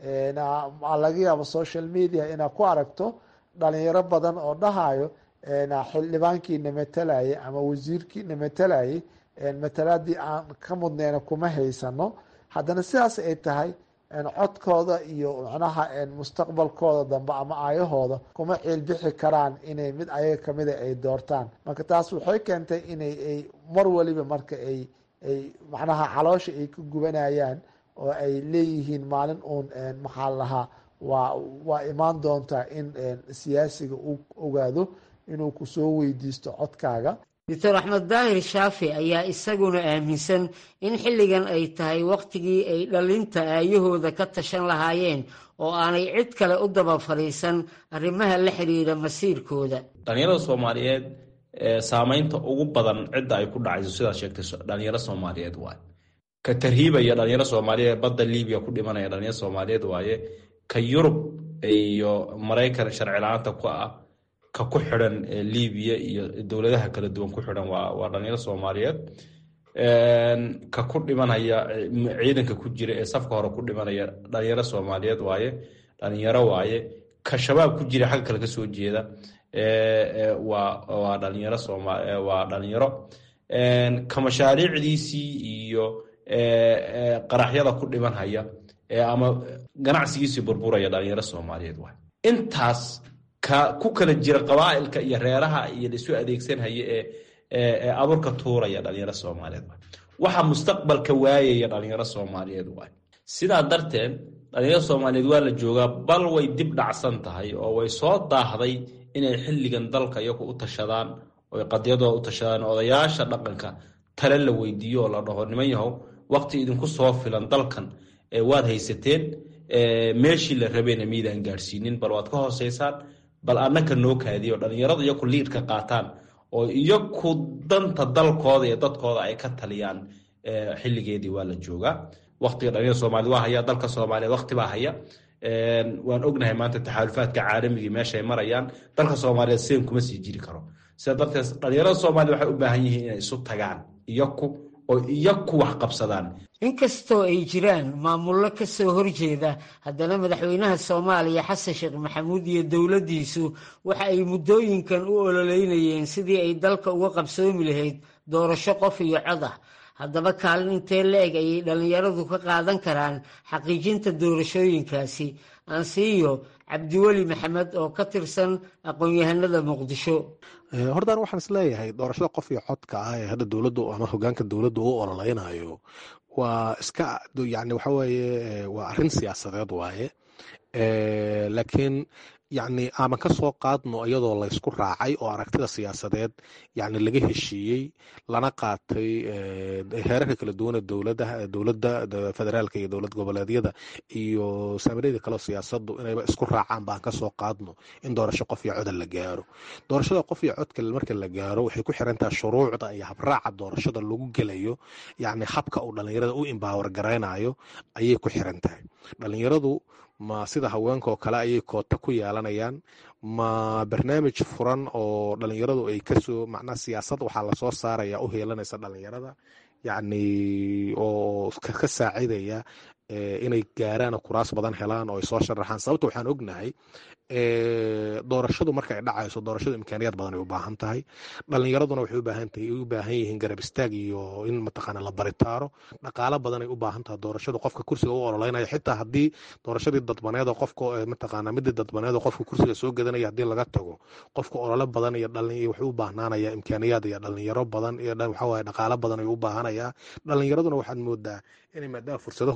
laga yaabo social media inaad ku aragto dhalinyaro badan oo dhahayo xildhibaankiina matalayay ama wasiirkiina matalayay matalaadii aan ka mudneyna kuma haysano haddana sidaas ay tahay codkooda iyo macnaha mustaqbalkooda dambe ama aayahooda kuma ciilbixi karaan inay mid ayaga kamida ay doortaan marka taas waxay keentay inay ay mar waliba marka ay ay macnaha caloosha ay ka gubanayaan oo ay leeyihiin maalin uun maxaa lahaa waa waa imaan doontaa in siyaasiga uu ogaado inuu kusoo weydiisto codkaaga doctor axmed daahir shaafi ayaa isaguna aaminsan in xilligan ay tahay wakhtigii ay dhalinta aayahooda ka tashan lahaayeen oo aanay cid kale u daba fadhiisan arrimaha la xiriira masiirkooda dhalinyarada soomaaliyeed saameynta ugu badan cidda ay ku dhacayso sidaad sheegtay dhalinyaro soomaaliyeed waaye ka tarhiibaya dhalinyaro soomaaliyeed badda libiya ku dhimanaya dhalinyaro soomaaliyeed waaye ka yurub iyo maraykan sharci la-aanta ku ah ka ku xidhan libiya iyo dowladaha kala duwan ku xidhan waa waa dhalinyaro soomaaliyeed ka ku dhimanaya ciidanka ku jira ee safka hore ku dhimanaya dhalinyaro soomaaliyeed waaye dhalinyaro waaye ka shabaab ku jira xagga kale kasoo jeeda waa waa dhalinyaro sooma waa dhalinyaro ka mashaariicdiisii iyo qaraxyada ku dhimanhaya ama ganacsigiisii burburaya dhalinyaro soomaaliyeed waaye intaas ka ku kala jira qabaa'ilka iyo reeraha iyo laisu adeegsanhaya ee ee abuurka tuuraya dhalinyaro soomaaliyeed waay waxa mustaqbalka waayaya dhalinyaro soomaaliyeed waay sidaa darteed dhalinyaro soomaaliyeed waa la joogaa bal way dib dhacsan tahay oo way soo daahday inay xilligan dalka iyagu u tashadaan oy qadyadooda u tashadaan odayaasha dhaqanka tale la weydiiyo oo la dhaho niman yahow waqti idinku soo filan dalkan waad haysateen meeshii la rabeyna miidaan gaadhsiinin bal waad ka hooseysaan bal annaka noo kaadiyo dhalinyaradu iyaku liidka qaataan oo iyaku danta dalkooda iyo dadkooda ay ka taliyaan xilligeedii waa la joogaa waqtiga dhalinyarada soomaaliyed waa haya dalka soomaaliyeed waqti baa haya waan ognahay maanta taxaalufaadka caalamigii meeshay marayaan dalka soomaaliyeed seen kuma sii jiri karo sida darteed dhalinyarada soomaliya waxay u baahan yihiin inay isu tagaan iyaku oo iyaku wax qabsadaan inkastoo ay jiraan maamullo ka soo horjeeda haddana madaxweynaha soomaaliya xasan sheekh maxamuud iyo dowladdiisu waxa ay muddooyinkan u ololeynayeen sidii ay dalka uga qabsoomi lahayd doorasho qof iyo cod ah haddaba kaalin intee la-eg ayay dhallinyaradu ka qaadan karaan xaqiijinta doorashooyinkaasi ansiiyo cabdiweli maxamed oo ka tirsan aqoon-yahanada muqdisho hortaan waxaan is leeyahay doorashada qof iyo codka ah ee hadda dowladdu ama hogaanka dowladdu u ololeynayo waa iska yani waxa weeye waa arrin siyaasadeed waaye laakiin yacni aaman ka soo qaadno iyadoo laysku raacay oo aragtida siyaasadeed yacni laga heshiiyey lana qaatay heerarka kala duwana dowladaha dowladda federaalka iyo dowlad goboleedyada iyo saamiryada kaleo siyaasaddu inayba isku raacaan baan ka soo qaadno in doorasho qof iyo coda la gaaro doorashada qof iyo codka marka la gaaro waxay ku xirantaha shuruucda iyo habraaca doorashada lagu gelayo yacni habka uu dhallinyarada u imbaawar garaynayo ayay ku xiran tahay dhallinyaradu ma sida haweenka oo kale ayay koota ku yeelanayaan ma barnaamij furan oo dhalinyaradu ay kasoo macnaa siyaasad waxaa lasoo saaraya u heelanaysa dhalinyarada yacni oo ka saacidaya inay gaaraan kuraas badan helaan oo ay soo sharaxaan sababta waxaan ognahay doorashadu marka ay dhacayso doorashadu imkaaniyaad badan ay u baahan tahay dhalinyaraduna waxay u baahan tahay u baahan yihiin garab istaag iyo in mataqaana la baritaaro dhaqaalo badan ay u baahan tahay doorashadu qofka kursiga u ololeynayo xitaa haddii doorashadii dadbaneed qofka mataqaana midii dadbaneed qofka kursiga soo gadanaya haddii laga tago qofka olole badan iyo dhalin wuxuu u baahnanaya imkaaniyaad iyo dhalinyaro badan iyo waxawaaye dhaqaalo badan ayuu u baahanaya dhalinyaraduna waxaad moodaa inay maadaama fursadahooda shaqadu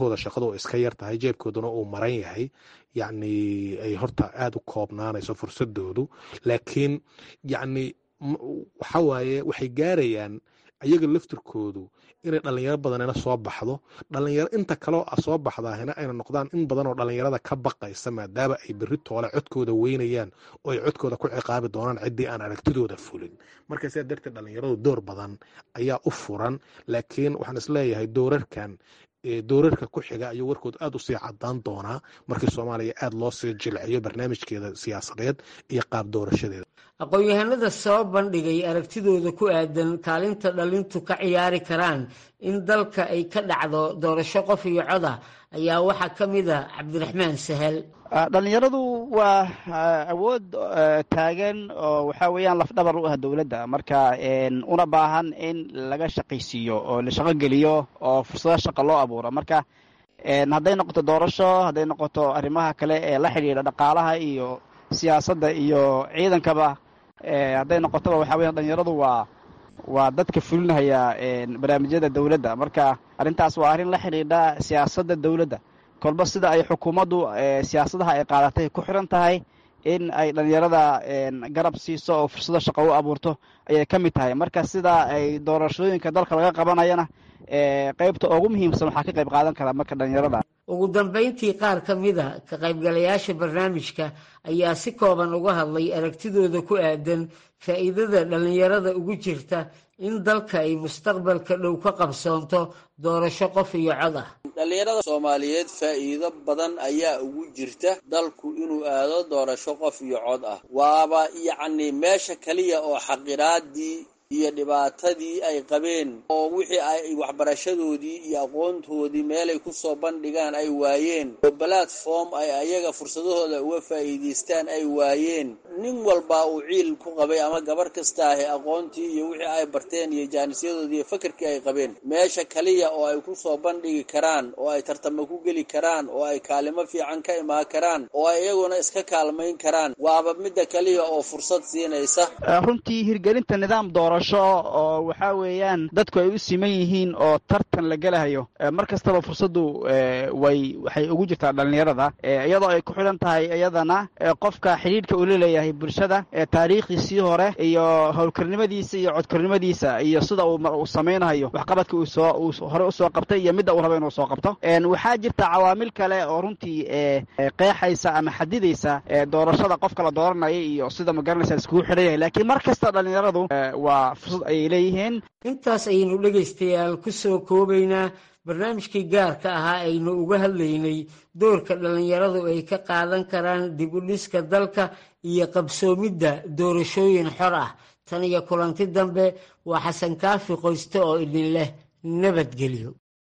shaqadu iska yar tahay jeebkooduna uu maran yahay yacni ay horta aada u koobnaanayso fursadoodu laakiin yacni waxa waaye waxay gaarayaan ayaga laftirkoodu inay dhalinyaro badanina soo baxdo dhalinyaro inta kaleo soo baxdaahina ayna noqdaan in badan oo dhalinyarada ka baqaysa maadaama ay berri toole codkooda weynayaan oo ay codkooda ku ciqaabi doonaan ciddii aan aragtidooda fulin marka sidaa darteed dhalinyaradu door badan ayaa u furan laakiin waxaan isleeyahay doorarkan doorarka ku xiga ayuu warkood aada usii cadaan doonaa markii soomaaliya aada loo sii jilciyo barnaamijkeeda siyaasadeed iyo qaab doorashadeeda aqoon-yahanada soo bandhigay aragtidooda ku aadan kaalinta dhalintu ka ciyaari karaan in dalka ay ka dhacdo doorasho qof iyo coda ayaa waxaa ka mid a cabdiraxmaan sahal dhalinyaradu waa awood taagan oo waxaa weeyaan lafdhabar u ah dowladda marka una baahan in laga shaqaysiiyo oo la shaqo geliyo oo fursado shaqa loo abuuro marka hadday noqoto doorasho hadday noqoto arrimaha kale ee la xidhiidha dhaqaalaha iyo siyaasadda iyo ciidankaba hadday noqotoba waxaa weya dhalinyaradu waa waa dadka fulinaya barnaamijyada dowladda marka arrintaas waa arrin la xidhiidha siyaasadda dowladda kolba sida ay xukuumaddu siyaasadaha ay qaadatay ku xiran tahay in ay dhalinyarada garab siiso oo fursado shaqo u abuurto ayay ka mid tahay marka sida ay doorashooyinka dalka laga qabanayana qeybta ugu muhiimsan waxaa ka qayb qaadan kara marka dhalinyarada ugu dambayntii qaar ka mid a ka qaybgalayaasha barnaamijka ayaa si kooban uga hadlay aragtidooda ku aadan faa'iidada dhallinyarada ugu jirta in dalka ay mustaqbalka dhow ka qabsoonto doorasho qof iyo cod ah dhallinyarada soomaaliyeed faa'iido badan ayaa ugu jirta dalku inuu aado doorasho qof iyo cod ah waaba yacni meesha keliya oo xaqiraadii iyo dhibaatadii ay qabeen oo wixii ay waxbarashadoodii iyo aqoontoodii meelay ku soo bandhigaan ay waayeen oo balatform ay ayaga fursadahooda uga faa'iidaystaan ay waayeen nin walbaa uu ciil ku qabay ama gabar kasta ahi aqoontii iyo wixii ay barteen iyo jaanisyadoodii iyo fakarkii ay qabeen meesha kaliya oo ay ku soo bandhigi karaan oo ay tartamo ku geli karaan oo ay kaalimo fiican ka imaan karaan oo ay iyaguna iska kaalmayn karaan waaba midda kaliya oo fursad siinaysa runtii hirgelinta nidaam doorasho oo waxaa weeyaan dadku ay u siman yihiin oo tartan la gelahayo mar kastaba fursaddu way waxay ugu jirtaa dhallinyarada iyadoo ay ku xidhan tahay iyadana qofka xidhiidhka uu laleeyahay bulshada taariikhdiisii hore iyo howlkarnimadiisa iyo codkarnimadiisa iyo sida uu samaynayo waxqabadka uu soo uu hore usoo qabtay iyo midda uu rabo inuu soo qabto waxaa jirta cawaamil kale oo runtii qeexaysa ama xadidaysa doorashada qofka la dooranaya iyo sida magaranaysa iskugu xidhan yahay laakiin mar kasta dhallinyaradu waa fursad ayay leeyihiin intaas ayaynu dhegaystayaal ku soo koobaynaa barnaamijkii gaarka ahaa aynu uga hadlaynay doorka dhallinyaradu ay ka qaadan karaan dib u dhiska dalka iyo qabsoomidda doorashooyin xor ah tan iyo kulanti dambe waa xasan kaafi qoyste oo idin leh nabadgelyo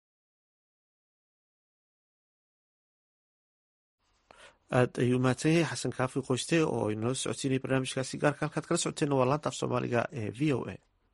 aad ayuu mahadsan yahay xasan kaafi qoyste oo inoo socodsiinaya barnaamijkaasi gaarka halkaad kala socoteenna waa laanta af soomaaliga ee v o a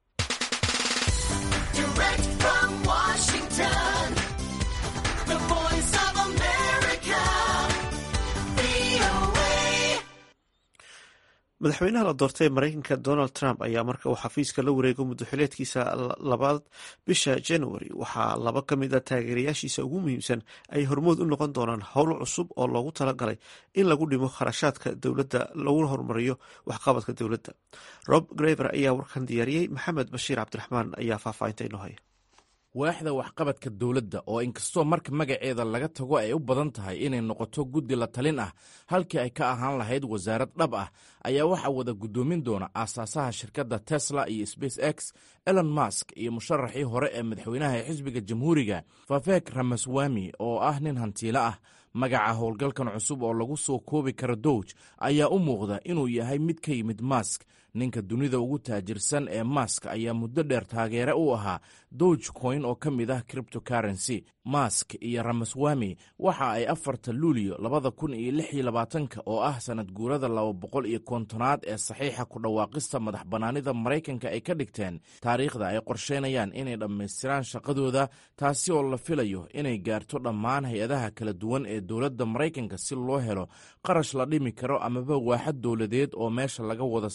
madaxweynaha la doortay ee mareykanka donald trump ayaa marka uu xafiiska la wareego muddoxileedkiisa labaad bisha january waxaa laba ka mid a taageerayaashiisa ugu muhiimsan ay hormood u noqon doonaan howlo cusub oo loogu talagalay in lagu dhimo kharashaadka dowladda laguna horumariyo waxqabadka dowladda rob graver ayaa warkan diyaariyey maxamed bashiir cabdiraxmaan ayaa faahfaahinta inoo haya waaxda waxqabadka dowladda oo inkastoo marka magaceeda laga tago ay u badan tahay inay noqoto guddi la talin ah halkii ay ka ahaan lahayd wasaarad dhab ah ayaa waxaa wada guddoomin doona aasaasaha shirkadda tesla iyo space x elon mask iyo musharaxii hore ee madaxweynaha ee xisbiga jamhuuriga fafek ramaswami oo ah nin hantiilo ah magaca howlgalkan cusub oo lagu soo koobi karo dowj ayaa u muuqda inuu yahay mid ka yimid mask ninka dunida ugu taajirsan ee mask ayaa muddo dheer taageere u ahaa dowge coin oo ka mid ah criptocurrency mask iyo ramaswami waxa ay afarta luulyo labada kun iyo lix iyo labaatanka oo ah sanad guurada laba boqol iyo kontonaad ee saxiixa ku dhawaaqista madax bannaanida maraykanka ay ka dhigteen taariikhda ay qorsheynayaan inay dhammaystiraan shaqadooda taasi oo la filayo inay gaarto dhammaan hay-adaha kala duwan ee dowladda maraykanka si loo helo qarash la dhimi karo amaba waaxad dowladeed oo meesha laga wada saari karo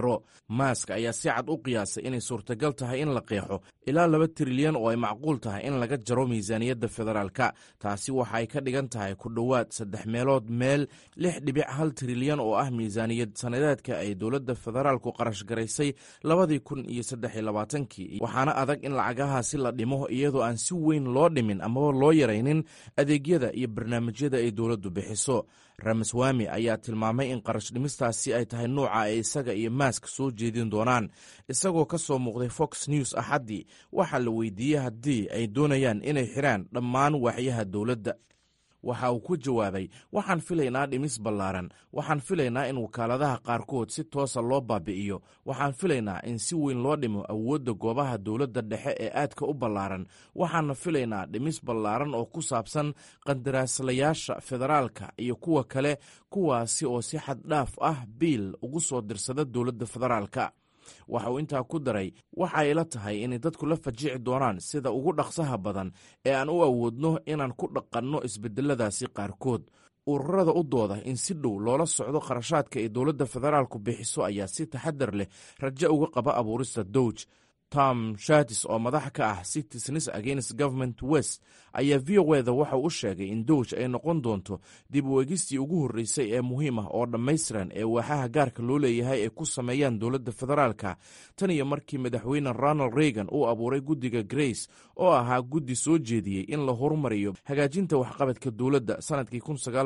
karo maask ayaa si cad u qiyaasay inay suurtagal tahay in la qeexo ilaa laba trilyan oo ay macquul tahay in laga jaro miisaaniyadda federaalka taasi waxa ay ka dhigan tahay ku dhowaad saddex meelood meel lix dhibic hal trilyan oo ah miisaaniyad sanadeedka ay dowladda federaalku qarash garaysay labadii kun iyo saddex iyo labaatankii waxaana adag in lacagahaasi la dhimo iyadoo aan si weyn loo dhimin amaba loo yaraynin adeegyada iyo barnaamijyada ay dowladdu bixiso ramaswami ayaa tilmaamay in qarash dhimistaasi ay tahay nuuca ay isaga iyo maask soo jeedin doonaan isagoo ka soo muuqday fox news axaddii waxaa la weydiiyey haddii ay doonayaan inay xiraan dhammaan waaxyaha dowladda waxa uu ku jawaabay waxaan filaynaa dhimis ballaaran waxaan filaynaa in wakaaladaha qaarkood si toosa loo baabi'iyo waxaan filaynaa in si weyn loo dhimo awoodda goobaha dowladda dhexe ee aadka u ballaaran waxaana filaynaa dhimis ballaaran oo ku saabsan qandaraaslayaasha federaalka iyo kuwa kale kuwaasi oo si xad dhaaf ah biil ugu soo dirsada dowladda federaalka waxa uu intaa ku daray waxa ay la tahay inay dadku la fajici doonaan sida ugu dhaqsaha badan ee aan u awoodno inaan ku dhaqanno isbedeladaasi qaarkood ururada u dooda in si dhow loola socdo kharashaadka ay dowladda federaalku bixiso ayaa si taxadar leh rajo uga qaba abuurista dowj tom shatis oo madax ka ah citizens against government west ayaa v o eda waxa u sheegay in dowj ay noqon doonto dib u eegistii ugu horreysay ee muhiim ah oo dhammaystiran ee waaxaha gaarka loo leeyahay ay ku sameeyaan dowladda federaalka tan iyo markii madaxweyne ronald reagan uu abuuray guddiga grace oo ahaa guddi soo jeediyey in la horumariyo hagaajinta waxqabadka dowladda sannadkii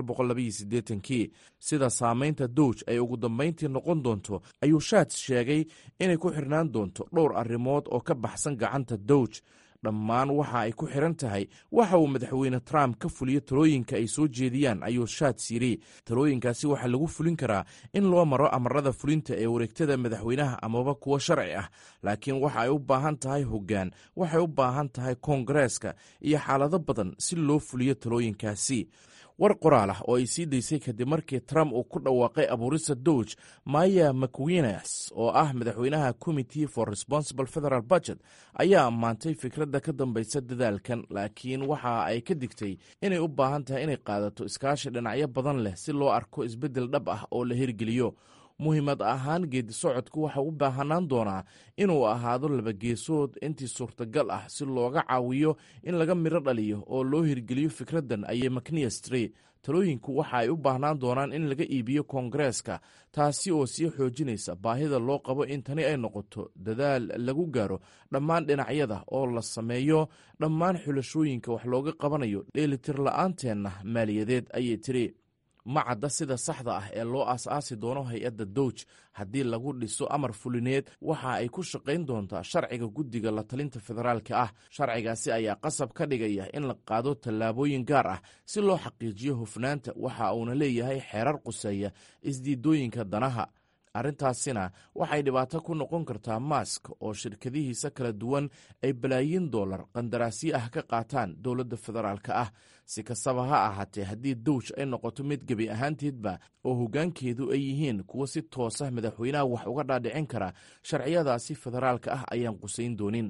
kii sida saamaynta dowj ay ugu dambayntii noqon doonto ayuu shats sheegay inay ku xirnaan doonto dhowr arrimood oo ka baxsan gacanta dowj dhammaan waxa ay ku xiran tahay waxa uu madaxweyne trump ka fuliyo talooyinka ay soo jeediyaan ayuu shats yidhi talooyinkaasi waxaa lagu fulin karaa in loo maro amarada fulinta ee wareegtada madaxweynaha amaba kuwo sharci ah laakiin waxa ay u baahan tahay hoggaan waxay u baahan tahay koongareeska iyo xaalado badan si loo fuliyo talooyinkaasi war qoraal ah oo ay sii daysay kadib markii trump uu ku dhawaaqay abuurista dowj maya mcwinas oo ah madaxweynaha committee for responsible federal budget ayaa ammaantay fikradda ka dambaysa dadaalkan laakiin waxa ay ka digtay inay u baahan tahay inay qaadato iskaashi dhinacyo badan leh si loo arko isbeddel dhab ah oo la hirgeliyo muhiimad ahaan geedi socodku waxa u baahanaan doonaa inuu ahaado labageesood intii suurtagal ah si looga caawiyo in laga midho dhaliyo oo loo hirgeliyo fikraddan ayay macniastry talooyinku waxa ay u baahnaan doonaan in laga iibiyo koongareeska taasi oo sii xoojinaysa baahida loo qabo in tani ay noqoto dadaal lagu gaaro dhammaan dhinacyada oo la sameeyo dhammaan xulashooyinka wax looga qabanayo dheelitir la-aanteenna maaliyadeed ayay tiri ma cadda sida saxda ah ee loo aas-aasi doono hay-adda dowj haddii lagu dhiso amar fulineed waxa ay ku shaqayn doontaa sharciga guddiga la talinta federaalka ah sharcigaasi ayaa qasab ka dhigaya in la qaado tallaabooyin gaar ah si loo xaqiijiyo hufnaanta waxa uuna leeyahay xeerar quseeya isdiidooyinka danaha arrintaasina waxay dhibaato ku noqon kartaa mask oo shirkadihiisa kala duwan ay balaayiin dollar qandaraasyo ah ka qaataan dowladda federaalka ah si kastaba ha ahaatee haddii dowj ay noqoto mid gebi ahaanteedba oo hoggaankeedu ay yihiin kuwo si toosa madaxweynaha wax uga dhaadhicin kara sharciyadaasi federaalka ah ayaan qusayn doonin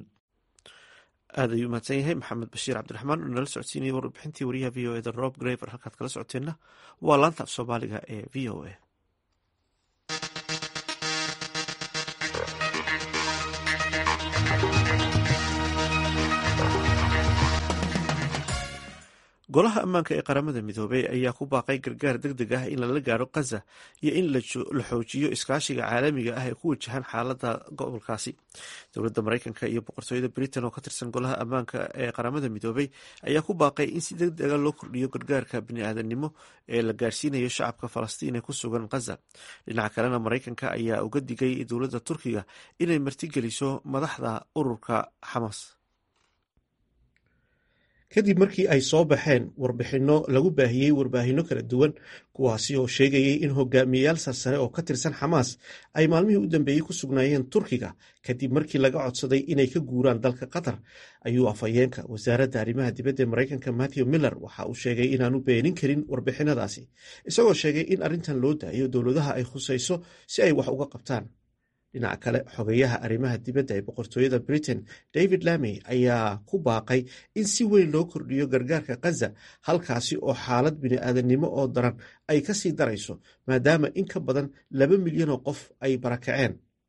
aad ayuu mahadsan yahay maxamed bashiir cabdiraxmaan oo nala socodsiinayay warbixintii wariyaha v o eda rob graver halkaad kala socoteenna waa laanta af soomaaliga ee v o a golaha ammaanka ee qaramada midoobey ayaa ku baaqay gargaar deg deg ah in lala gaaro khaza iyo in la xoojiyo iskaashiga caalamiga ah ee ku wajahan xaalada gobolkaasi dowladda mareykanka iyo boqortooyada britain oo ka tirsan golaha ammaanka ee qaramada midoobey ayaa ku baaqay in si deg dega loo kordhiyo gargaarka bini-aadamnimo ee la gaarsiinayo shacabka falastiin ee ku sugan khaza dhinaca kalena mareykanka ayaa uga digay dowladda turkiga inay martigeliso madaxda ururka xamas kadib markii ay soo baxeen warbixinno lagu baahiyey warbaahinno kala duwan kuwaasi oo sheegayay in hogaamiyeyaal sarsare oo ka tirsan xamaas ay maalmihii u dambeeyey ku sugnaayeen turkiga kadib markii laga codsaday inay ka guuraan dalka qatar ayuu afhayeenka wasaaradda arrimaha dibadda ee maraykanka matthew miller waxa uu sheegay inaanu beenin karin warbixinadaasi isagoo sheegay in arrintan loo daayo dowladaha ay khusayso si ay wax uga qabtaan dhinaca kale xogeyaha arrimaha dibadda ee boqortooyada britain david lamey ayaa ku baaqay in si weyn loo kordhiyo gargaarka khaza halkaasi oo xaalad bini-aadamnimo oo daran ay ka sii darayso maadaama in ka badan laba milyan oo qof ay barakaceen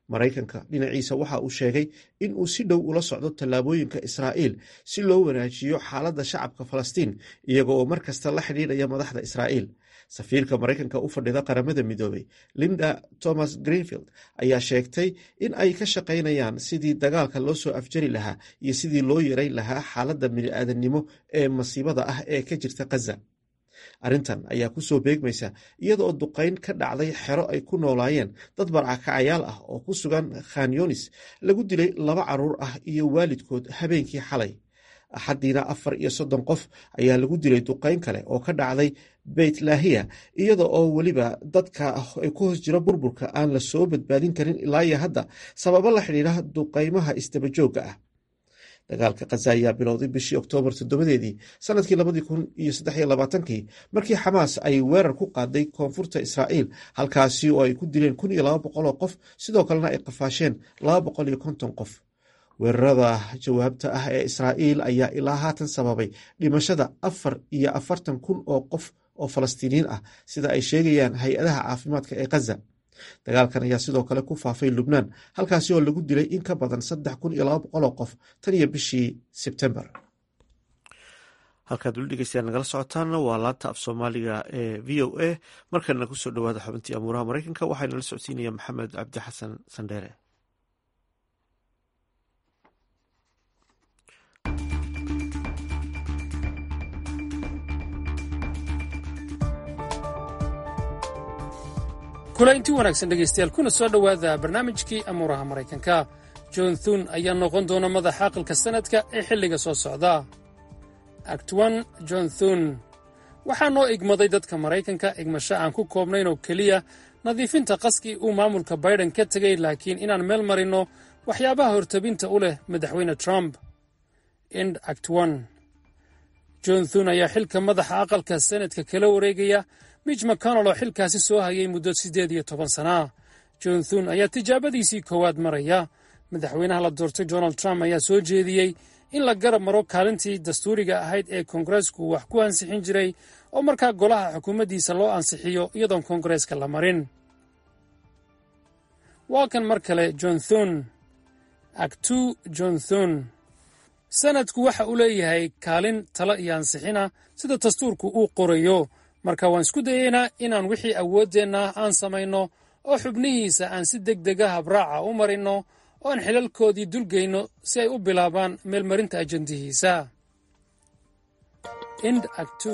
maraykanka dhinaciisa waxa uu sheegay in uu si dhow ula socdo tallaabooyinka israa'iil si loo wanaajiyo xaaladda shacabka falastiin iyaga oo mar kasta la xidhiidhaya madaxda israa'iil safiirka maraykanka u fadhida qaramada midoobey linda thomas greenfield ayaa sheegtay in ay ka shaqaynayaan sidii dagaalka loo soo afjari lahaa iyo sidii loo yareyn lahaa xaaladda bini'aadannimo ee masiibada ah ee ka jirta khaza arrintan ayaa kusoo beegmaysa iyadaoo duqayn ka dhacday xero ay ku noolaayeen dad barcakacayaal ah oo ku sugan khanyonis lagu dilay laba carruur ah iyo waalidkood habeenkii xalay axaddiina afar iyo soddon qof ayaa lagu dilay duqayn kale oo ka dhacday beyt laahiya iyada oo weliba dadka ay ku hoos jiro burburka aan la soo badbaadin karin ilaa iyo hadda sababo la xidhiidha duqaymaha isdabajoogga ah dagaalka khaza ayaa bilowday bishii oktoobar toddobadeedii sanadkii labadii kun iyo saddex iyo labaatankii markii xamaas ay weerar ku qaaday koonfurta israa'iil halkaasi oo ay ku dileen kun iyo laba boqol oo qof sidoo kalena ay qafaasheen laba boqol iyo konton qof weerarada jawaabta ah ee israa'iil ayaa ilaa haatan sababay dhimashada afar iyo afartan kun oo qof oo falastiiniyiin ah sida ay sheegayaan hay-adaha caafimaadka ee khaza dagaalkan ayaa sidoo kale ku faafay lubnaan halkaasi oo lagu dilay in ka badan saddex kun iyo laba boqol oo qof tan iyo bishii sebtembar halkaad weli dhegeystayaal nagala socotaana waa laanta af soomaaliga ee v o a markana kusoo dhawaada xubintii amuuraha maraykanka waxaa nala socodsiinaya maxamed cabdi xasan sandheere kulaynti wanaagsan dhegaystayaal kuna soo dhowaada barnaamijkii amuuraha maraykanka john thun ayaa noqon doona madaxa aqalka sannadka ee xilliga soo socda actwan john thun waxaa noo igmaday dadka maraykanka igmasho aan ku koobnayn oo keliya nadiifinta qaskii uu maamulka baiden ka tegay laakiin inaan meel marinno waxyaabaha hortabinta u leh madaxweyne trump ind actwan john thun ayaa xilka madaxa aqalka sannadka kala wareegaya mitch mcconnell oo xilkaasi soo hayay muddo siddeed iyo toban sana john thun ayaa tijaabadiisii koowaad maraya madaxweynaha la doortay donald trump ayaa soo jeediyey in la garab maro kaalintii dastuuriga ahayd ee koongareesku wax ku ansixin jiray oo markaa golaha xukuumaddiisa loo ansixiyo iyadoon koongareeska la marin waa kan mar kale john thun actu john thun sanadku waxa uu leeyahay kaalin talo iyo ansixina sida dastuurku uu qorayo marka waan isku dayeynaa inaan wixii awooddeenna aan samayno oo xubnihiisa aan si deg dega habraaca u marinno oo aan xilalkoodii dulgeyno si ay u bilaabaan meelmarinta ajandihiisa ind actu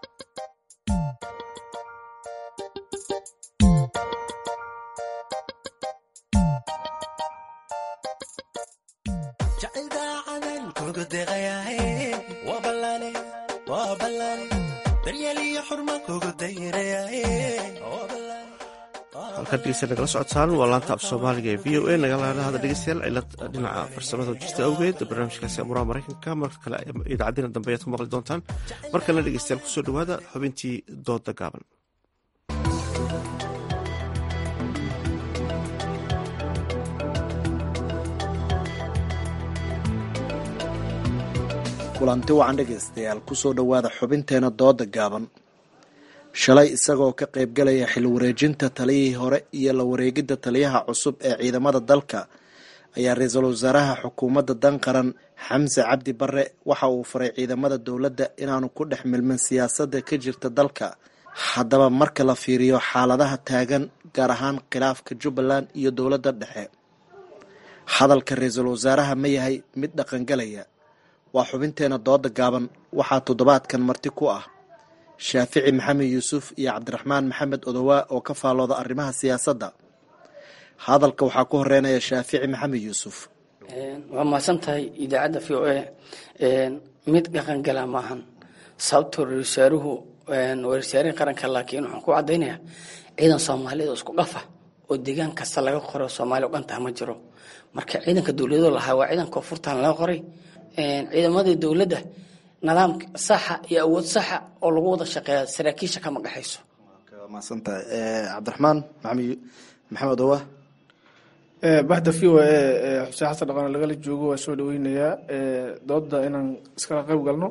halkaad dhegeysta nagala socotaan waa laanta af soomaaliga ee v o a nagala hada dhegeystayaal cilad dhinaca farsamada jirta awgeed barnaamijkaasi amuraha maraykanka marka kale idaacadina dambe ayaad ku maqli doontaan mar kalena dhegeystayaal kusoo dhowaada xubintii dooda gaaban kulanti wacan dhegaystayaal kusoo dhowaada xubinteena dooda gaaban shalay isagoo ka qaybgalaya xil wareejinta taliyihii hore iyo la wareegidda taliyaha cusub ee ciidamada dalka ayaa ra-iisul wasaaraha xukuumadda dan qaran xamse cabdi bare waxa uu faray ciidamada dowladda inaanu ku dhex milmin siyaasadda ka jirta dalka haddaba marka la fiiriyo xaaladaha taagan gaar ahaan khilaafka jubbaland iyo dowladda dhexe hadalka ra-iisul wasaaraha ma yahay mid dhaqangalaya waa xubinteena dooda gaaban waxaa toddobaadkan marti ku ah shaafici maxamed yuusuf iyo cabdiraxmaan maxamed odowaa oo ka faalooda arrimaha siyaasadda hadalka waxaa ku horeynaya shaafici maxamed yuusuf waa mahadsan tahay idaacadda v o a mid dhaqangala maahan sababtoo ra-iisaaruhu warsaarihii qaranka laakiin waxaan ku caddaynaya ciidan soomaaliyed oo isku dhafa oo deegaan kasta laga qoro soomaaliya o dhan taha ma jiro marka ciidanka dowladoo lahaa waa ciidan koonfurtan laga qoray ciidamadii dowladda nidaam saxa iyo awood saxa oo lagu wada shaqeeya saraakiisha kama dhexayso maadsantahay cabdiraxmaan maxamed maxamed owa baxda v o a xuseen xasan dhaqaane lagala joogo waa soo dhaweynayaa dooda inaan iskala qayb galno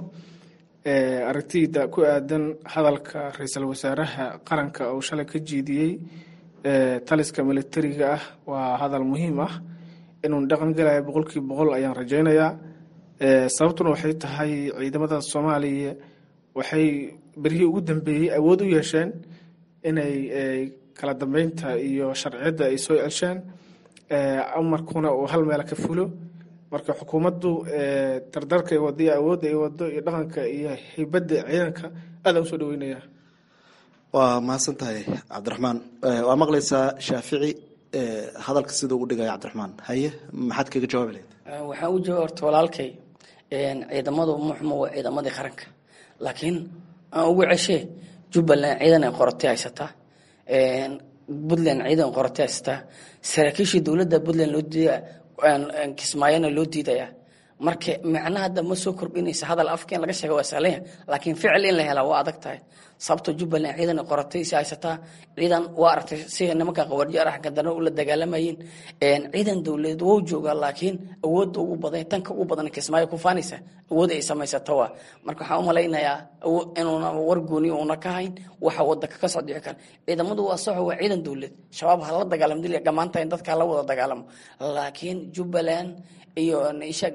aragtiyda ku aadan hadalka ra-iisul wasaaraha qaranka uu shalay ka jeediyey taliska militariga ah waa hadal muhiim ah inuu dhaqan gelayo boqolkiiba boqol ayaan rajaynayaa sababtuna waxay tahay ciidamada soomaaliya waxay berihii ugu dambeeyey awood u yeesheen inay kala dambeynta iyo sharciyadda ay soo cesheen amarkuna uu hal meel ka fulo marka xukuumaddu dardarka ay wado iyo awoodda ay wado iyo dhaqanka iyo hibadda ciidanka aadaan usoo dhaweynaya waa mahadsan tahay cabdiraxmaan waa maqlaysaa shaafici hadalka siduu u dhigaya cabdiraxmaan haye maxaad kaga jawaabi lahayd waxaan u jawaab horta walaalkay ciidamadu muxma waa ciidamadii qaranka laakiin aan ugu ceshee jubbaland ciidan ay qoratay haysataa puntland ciidan qoratay haysataa saraakiishii dowladda puntland loo diida kismaayona loo diidaya marka macnaha hadda ma soo kordhinaysa hadal afka in laga sheega waa sahlanya laakiin ficil in la helaa waa adag tahay sababto jubbaland ciidan ay qoratay si haysataa ciidan waa aragtay si nimanka qawarjo araxka dana ula dagaalamayeen ciidan dowladeed wou joogaa laakiin awoodda ugu badan tanka ugu badan kismaayo ku faanaysa awood ay samaysato waa marka waxaan u malaynayaa inuuna war gooni uuna ka hayn waxa wadanka ka soo dhici kara ciidamadu waa saxo waa ciidan dowlad shabaab hala dagaalamo dil gamaanta in dadka la wada dagaalamo laakiin jubbaland iyo ishag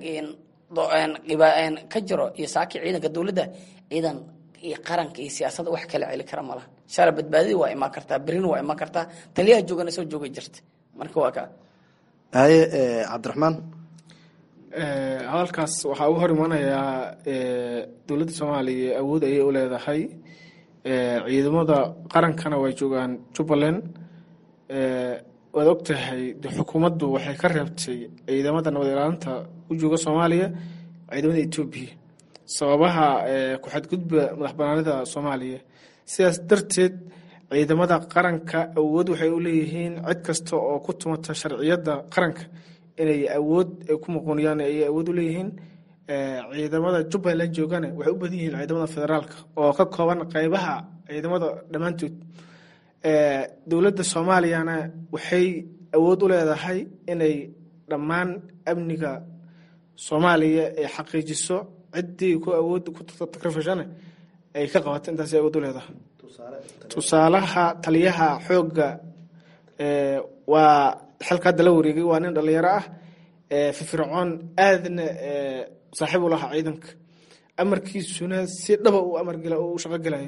ka jiro iyo saaki ciidanka dowladda ciidan iyo qaranka iyo siyaasadda wax kala celi kara malaha shala badbaadadii waa imaan kartaa berina waa imaan kartaa taliyaha joogana soo joogi jirta marka waa ka haye cabdiraxmaan hadalkaas waxaa ugu hor imanayaa dowladda soomaaliya awood ayay u leedahay ciidamada qarankana way joogaan jubbaland waad ogtahay de xukuumaddu waxay ka reebtay ciidamada nabad ilaalinta u jooga soomaaliya ciidamada etoobiya sababaha ku-xadgudba madax banaanida soomaaliya sidaas darteed ciidamada qaranka awood waxay u leeyihiin cid kasta oo ku tumata sharciyadda qaranka inay awood ku muquuniyaan ayay awood u leeyihiin ciidamada jubbaland joogana waxay u badan yihiin ciidamada federaalka oo ka kooban qeybaha ciidamada dhammaantood dowladda soomaaliyana waxay awood u leedahay inay dhammaan amniga soomaaliya ay xaqiijiso ciddii ku awood ku takrifashana ay ka qabato intaas awood u leedahay tusaalaha taliyaha xoogga waa xilka hadda la wareegay waa nin dhalinyaro ah firfircoon aadna saaxiib u lahaa ciidanka amarkiisuna si dhaba u amargela u shaqo gelayo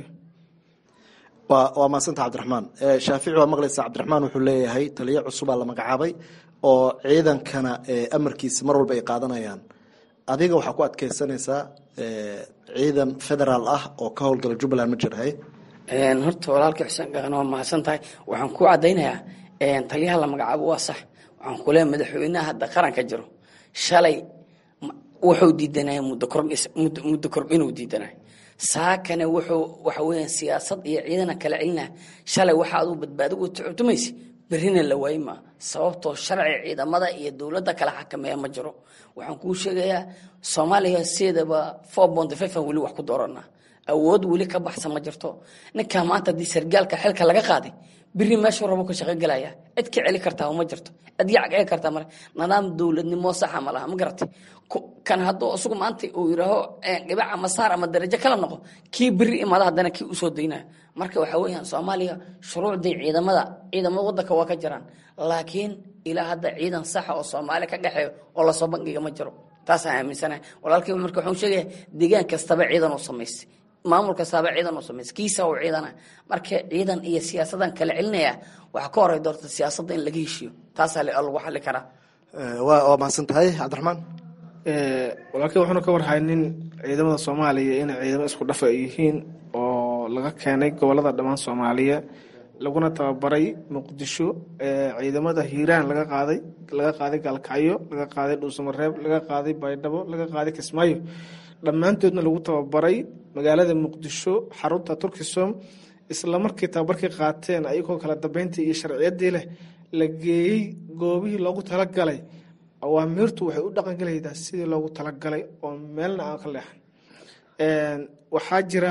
waa waa mahadsanta cabdiraxmaan shaafici waa maqlaysa cabdiraxmaan wuxuu leeyahay taliyo cusubaa la magacaabay oo ciidankana amarkiisa mar walba ay qaadanayaan adiga waxaa ku adkeysanaysaa ciidan federaal ah oo ka howlgala jubbaland ma jira hay horta walaalka xuseen gaana waa mahadsan tahay waxaan ku caddaynayaa taliyaha la magacaabo waa sax waxaan ku leeyahay madaxweynaha hadda qaranka jiro shalay wuxuu diidanaya muddo kordhis muddo kordhinuu diidanaya saakana wuxuu waxa weeyaan siyaasad iyo ciidana kala celina shalay waxa aduu badbaado u tuctumaysa berrina la waayi maa sababtoo sharci ciidamada iyo dowladda kala xakameeya ma jiro waxaan kuu sheegayaa soomaaliya sideedaba four bond fifan weli wax ku dooranaa awood weli ka baxsan ma jirto ninkaa maanta haddii sargaalka xilka laga qaaday biri meeshuu rabo ka shaqo gelaya cid ka celi kartaa ma jirto cid yac celi kartaa male nidaam dowladnimo saxa ma laha ma garatay kan hadduu isagu maanta uu yidhaaho dhibac ama saar ama darajo kala noqo kii biri imaada haddana kii usoo daynaya marka waxaa weeyaan soomaaliya shuruucdii ciidamada ciidamada wadanka waa ka jiraan laakiin ilaa hadda ciidan saxa oo soomaaliya ka dhexeeyo oo lasoo bangiga ma jiro taasaan aaminsanahay walaalkii marka waxaan sheegaya deegaan kastaba ciidan u samaystay maamul kastaaba ciidan u samaystay kiisa uu ciidana marka ciidan iyo siyaasadan kala celinaya waxaa ka horey doorta siyaasadda in laga heshiiyo taasaa lagu xali karaa waa mahadsan tahay cabdiraxmaan walaalkii wuxuuna ka warhaynin ciidamada soomaaliya inay ciidamo isku dhafa ay yihiin oo laga keenay gobolada dhammaan soomaaliya laguna tababaray muqdisho ciidamada hiiraan laga qaaday laga qaaday gaalkacyo laga qaaday dhuusamareeb laga qaaday baydhabo laga qaaday kismaayo dhammaantoodna lagu tababaray magaalada muqdisho xarunta turkisom isla markii tababarkii qaateen ayagoo kala dambeyntii iyo sharciyadii leh la geeyey goobihii loogu talagalay awaamiirtu waxay u dhaqangelaydaa sidii loogu talagalay oo meelna aan ka leexan waxaa jira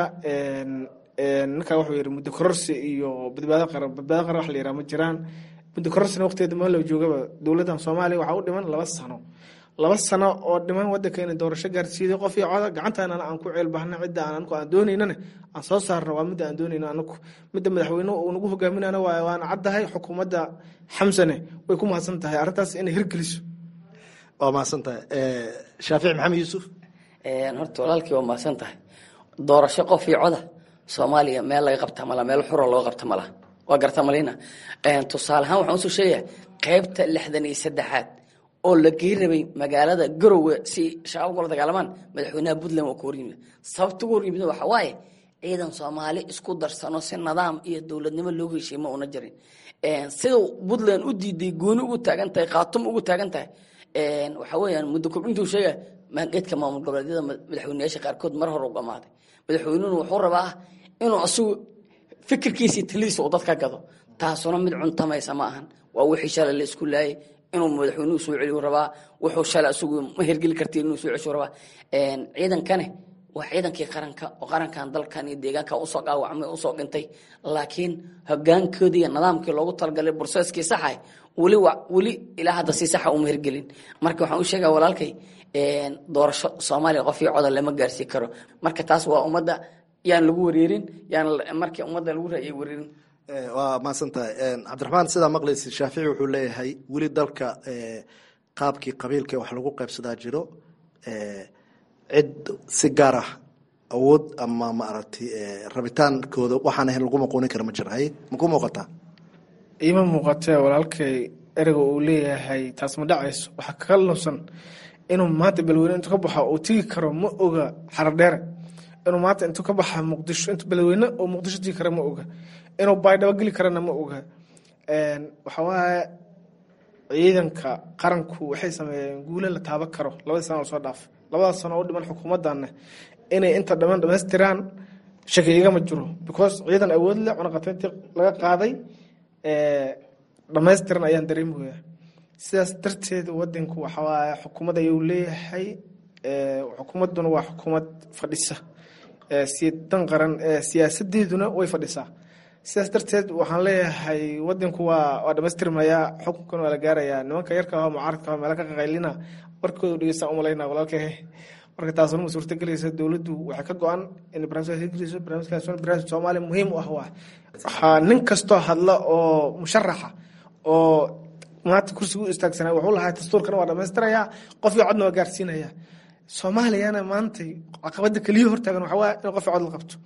ninkaa wuxuu yidhi muddo kororsi iyo badbaado qaran badbaado qaran wax la yidhaha ma jiraan muddo kororsina waqtigeeda meel la joogaba dowladdan soomaaliya waxaa u dhiman laba sano laba sano oo dhiman wadankeena doorasho gaarsiiday qof iyo coda gacantaanana aan ku ceelbahna cidda aan anigu aan doonaynana aan soo saarno waa midda aan doonayno anagu midda madaxweynuhu uu nagu hogaaminana waa waana caddahay xukuumadda xamsane way ku mahadsan tahay arrintaas inay hirgeliso waa mahadsan tahay shaafici maxamed yuusuf horta walaalkii waa mahadsan tahay doorasho qof iyo coda soomaaliya meel laga qabta mala meel xura looga qabta mala waa garta malina tusaale ahaan waxaan usoo sheegaya qaybta lixdan iyo saddexaad oo la gey rabay magaalada garowe si shabaab kula dagaalamaan madaxweynaha puntland waa ku horyimid sababta ugu horyimid waxa waaye ciidan soomaali isku darsano si nidaam iyo dowladnimo loogu heshiiye ma una jirin sida puntland u diiday gooni ugu taagan tahay khaatum ugu taagan tahay waxa weeyaan muddo kobcintuu sheegaya geedka maamul goboleedyada madaxweyneyaasha qaarkood mar hore u dhamaaday madaxweynuhuna wuxuu rabaa inuu asigu fikirkiisii taliisa uu dadka gado taasuna mid cuntamaysa ma ahan waa wixii shalay la isku laayay inuu madaxweynuhu soo celiyu rabaa wuxuu shalay asigu ma hergeli karti inuu soo ceshu rabaa ciidankane waa ciidankii qaranka oo qarankan dalkan iyo deegaanka usoo dhaawacmay usoo dhintay laakiin hogaankoodii iyo nidaamkii loogu talagalay burseskii saxay weli weli ilaa hadda si saxa uma hirgelin marka waxaan u sheegaya walaalkay doorasho soomaaliya qof iyo coda lama gaarsii karo marka taas waa ummadda yaan lagu wareerin yaan markii ummadda lagu raayay wareerin waa mahadsan tahay cabdiraxmaan sidaa maqlaysa shaafici wuxuu leeyahay weli dalka qaabkii qabiilka wax lagu qaybsadaa jiro cid si gaar ah awood ama maaragtay rabitaankooda waxaan ahayn lagu maquunin kara ma jira hay maku muuqataa iima muuqatee walaalkay ereyga uu leeyahay taas ma dhacayso waxaa kaga lunsan inuu maanta balweyne intuu ka baxo uu tigi karo ma oga xaradheere inuu maanta intuu ka baxa muqdisho intu balweyne oo muqdisho tigi kara ma oga inuu baydhabo geli karana ma oga waxa waaye ciidanka qaranku waxay sameeyeen guule la taaban karo labadii sana lasoo dhaaf labadaas sano oo dhiman xukuumadana inay inta dhaman dhamaystiraan shaki igama jiro because ciidan awood leh cunaqatayntii laga qaaday dhamaystiran ayaan dareemaya sidaas darteed wadanku waxawaaye xukuumad ayuu leeyahay xukuumaduna waa xukuumad fadhisa dan qaran siyaasadeeduna way fadhisaa sidaas darteed waxaan leeyahay wadanku waa waa dhamaystirmayaa xukunkana waa la gaarayaa nimanka yarka ah mucaaradka ah meela ka qaqaylina warkooda dhegeystaan umalayna walaalkay marka taasuna ma suurtagelaysa dowladdu waxay ka go-an in barnaamijkaas hirgeliso barnaamijkaas barnaamij soomaaliya muhiim u ah waa waxaa nin kastoo hadla oo musharaxa oo maanta kursiga u istaagsanaa wuxuu lahaa dastuurkana waa dhamaystirayaa qof iyo codna waa gaarsiinaya soomaaliyana maantay caqabada keliya hortaagan waxaa waa in qof iyo cod la qabto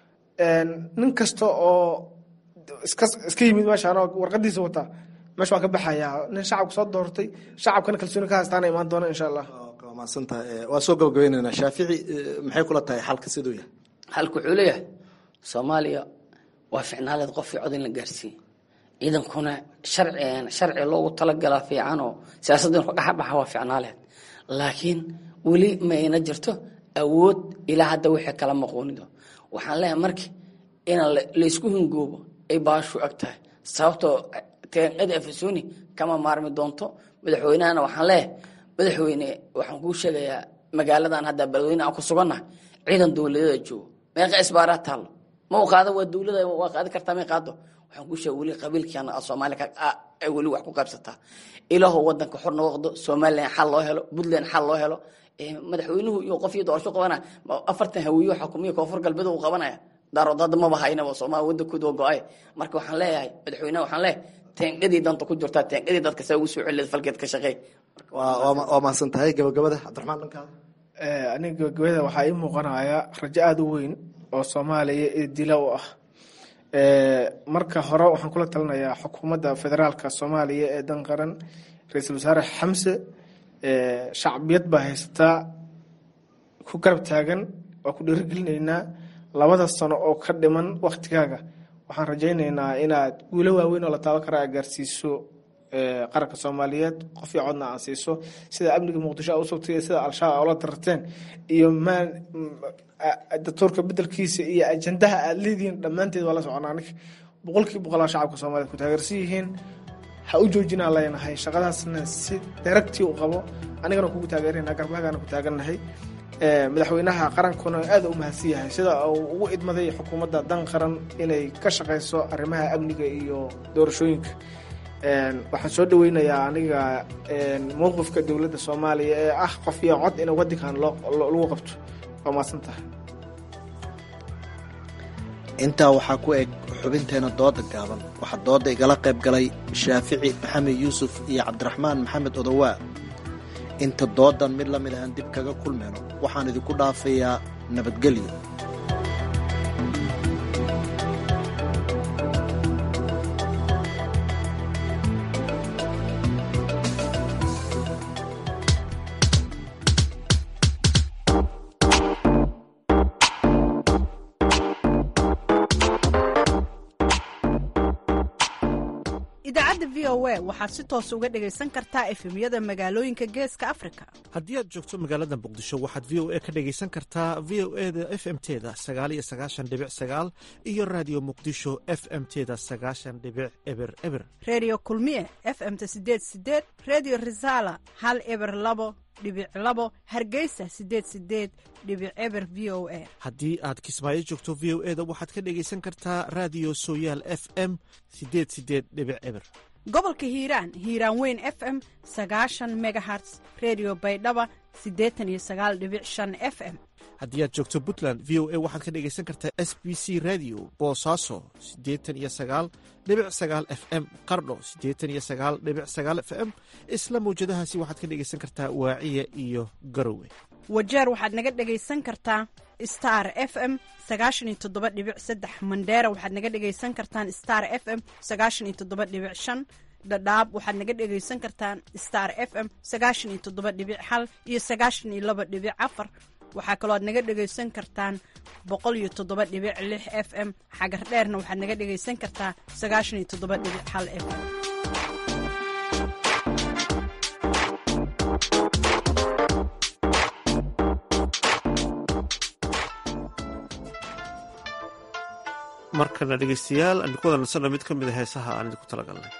nin kasta oo iska iska yimid meeshaan oo warqadiisa wataa meesha waa ka baxayaa nin shacabka soo doortay shacabkana kalsooni ka haystaana imaan doona insha allah maadsantahay waa soo gabagabayneynaa shaafici maxay kula tahay xalka siduu yahay xalku wuxuu leeyahay soomaaliya waa ficnaaleed qof iyo cod in la gaarsiiye ciidankuna sharci sharci loogu talagalaa fiican oo siyaasadda inu ka dhexbaxa waa ficnaaleed laakiin weli ma ayna jirto awood ilaa hadda wixii kala maqoonido waxaan leeyahay marki in laysku hingoobo ay baashu ag tahay sababtoo teeqada efesoni kama maarmi doonto madaxweynahana waxaan leeyahay madaxweyne waxaan kuu sheegayaa magaaladan hadda beledweyne aan ku sugannahay ciidan dowladeeda joogo meeqa isbaaraa taallo ma u qaado waa dowlada waa qaadi kartaa may qaado waxaan kuu sheega weli qabiilkiana soomaaliya ay weli wax ku qaybsataa ilaahu wadanka xor noqdo somalilan xal loo helo puntland xal loo helo madaxweynuhu iyo qof iyo doorasho qabana afartan hawiyo xukumiya koonfur galbeed uu qabanaya daarood hadda maba haynaba soomaali wadankooda waa go-ay marka waxaan leeyahay madaxweynaha waxaan leeyahay teengadii danta ku jirtaa teengadii dadka saa ugu soo celileed falkeed ka shaqeey waa mahadsan tahay gabagabada cabdiraxmaan dhankaada aniga gabagabada waxaa ii muuqanaya rajo aada u weyn oo soomaaliya ee dila u ah marka hore waxaan kula talinayaa xukuumadda federaalka soomaaliya ee dan qaran ra-iisul wasaare xamse shacbiyad baa haysataa ku garab taagan waa ku dhiirigelinaynaa labada sano oo ka dhiman waktigaaga waxaan rajaynaynaa inaad guulo waaweyn oo la taaban kara aad gaarsiiso qaranka soomaaliyeed qof iyo codna aan siiso sida amniga muqdisho a usugtay iyo sida al-shabaab ola dararteen iyo maa datuurka bedelkiisa iyo ajandaha aada leedihiin dhammaanteed waa la soconaa aniga boqolkii boqolaa shacabka soomaliyeed ku taageersan yihiin ha u joojinaan leenahay shaqadaasna si daragtii u qabo anigana kugu taageerana garbahagaana ku taagannahay madaxweynaha qarankuna aada u mahadsan yahay sida uu ugu idmaday xukuumadda dan qaran inay ka shaqayso arrimaha amniga iyo doorashooyinka waxaan soo dhaweynayaa aniga mowqifka dowladda soomaaliya ee ah qof iyo cod in wadankan lagu qabto waa mahadsan tahay intaa waxaa ku eg xubinteena dooda gaaban waxaa dooda igala qayb galay shaafici maxamed yuusuf iyo cabdiraxmaan maxamed odowaa inta doodan mid la mid ahaan dib kaga kulmayno waxaan idinku dhaafayaa nabadgelyo idaacadda v o a waxaad si toos uga dhegaysan kartaa efemyada magaalooyinka geeska afrika haddii aad joogto magaalada muqdisho waxaad v o a ka dhegaysan kartaa v o e da f m teda sagaal iyo sagaashan dhibic sagaal iyo raadiyo muqdisho f m teda sagaashan dhibic eber eber redio kulmiye f m ta sideed sideed redio resala hal eber labo dhibic labo hargeysa sideed sideed dhibic eber v o a haddii aad kismaayo joogto v o e da waxaad ka dhegaysan kartaa raadiyo sooyaal f m sideed sideed dhibic eber gobolka hiiraan hiiraan weyn f m sagaashan megaherts redio baydhaba siddeetan iyo sagaal dhibic shan f m haddii aad joogto puntland v o a waxaad ka dhegaysan kartaa s b c radio boosaaso siddeetan iyo sagaal dhibic sagaal f m qardho siddeetan iyo sagaal dhibic sagaal f m isla mawjadahaasi waxaad ka dhegaysan kartaa waaciya iyo garowe wajeer waxaad naga dhegaysan kartaa star f m sagaashan iyo toddoba dhibic saddex mandheera waxaad naga dhegaysan kartaan star f m sagaashan iyo toddoba dhibic shan dhadhaab waxaad naga dhegaysan kartaan star f m sagaashan iyo toddoba dhibic hal iyo sagaashan iyo laba dhibic afar waxaa kaloo aad naga dhegaysan kartaan boqol iyo toddoba dhibic lix f m xagar dheerna waxaad naga dhegaysan kartaa sagaashan iyo toddoba dhibic hal f m markana dhegaystayaal aan ku wada nasanna mid ka mid a heesaha aan idinku talagalnay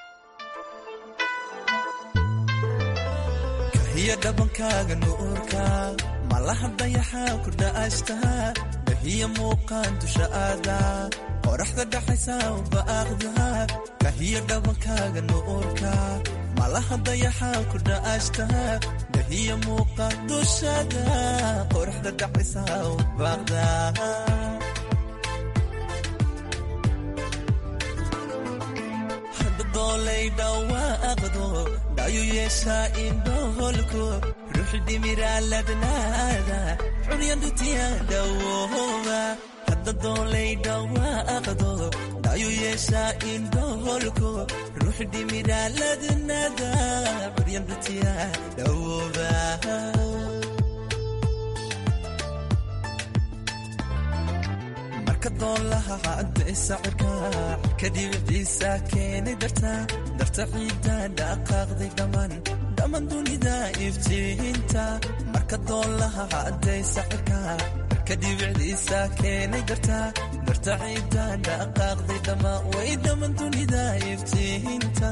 kahiya dhabankaaga nuurka malaha dayaxaa ku dha'ashtaa dahiya muuqaan dusha aada qoraxda dhaxaysa ubaaqda kahiya dhabankaaga nuurka malaha dayaxaa ku dha'ashtaa dahiya muuqaan dushada qoraxda dhaxaysa ubaaqda dolay dhawaaqdo dhayu yeeshaa indhoholko ruuxi dhimiraaladnaada xuryandutiya dhawooba hadda doolay dhawaaqdo dhayu yeeshaa indhoholko ruuxi dhimiraaladnaada xuryandutiya dhawooba marka doolaha cadday sacirka kadibiciisa keenay darta darta ciidda dhaqaaqday dhammaan dhammaan dunida iftiinta marka doolaha cadday sacirka kadibiciisa keenay darta darta ciidda dhaqaaqday dhammaan way dhammaan dunida iftiinta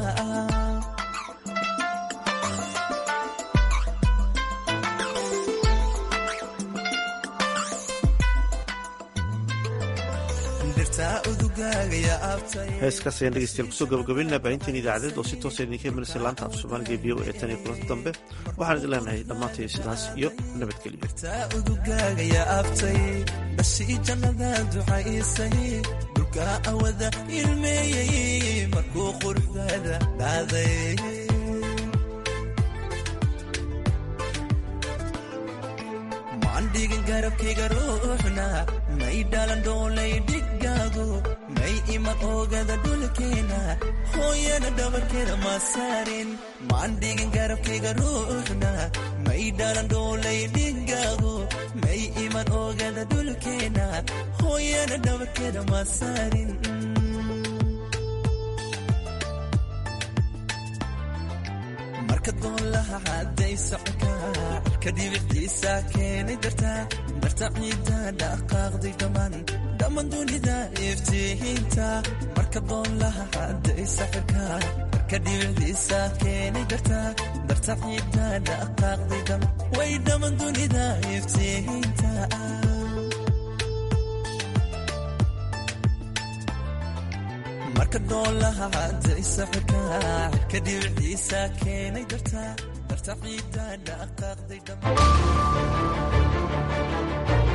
heeskaas ayaan dhegeystayaal kusoo gabagabaynaa baahinteen idaacadeed oo si toosa idinka imanaysa laanta af soomaaliga v o e tan iyo kulanti dambe waxaan idin leenahay dhammaantay sidaas iyo nabadgelyoudugagaya abtay dhashii jannada ducaysay dhulka awada ilmeeyey markuu quruxdaada dhaaday mandhigin garabkayga ruuxna may dhalan dhoolay dhigaago may iman oogada dhulkeena hooyana dhabarkeeda ma saarin mandhigin garabkayga ruuxna may dhalan dhoolay dhigaago may iman oogada dhulkeena hooyana dhabarkeeda ma saarin marka doolaha cadday socka kadibiciisa keenay darta darta ciidda dhaqaaqday dhammaan dhammaan dunida iftiinta marka doolaha cadday socka kadibiciisa keenay darta darta ciidda dhaqaaqday dhammaan way dhammaan dunida iftiinta marka doolaha cadaysa xirka xirka dhibiciisa keenay darta darta ciidda dhaqaaqday dhammaan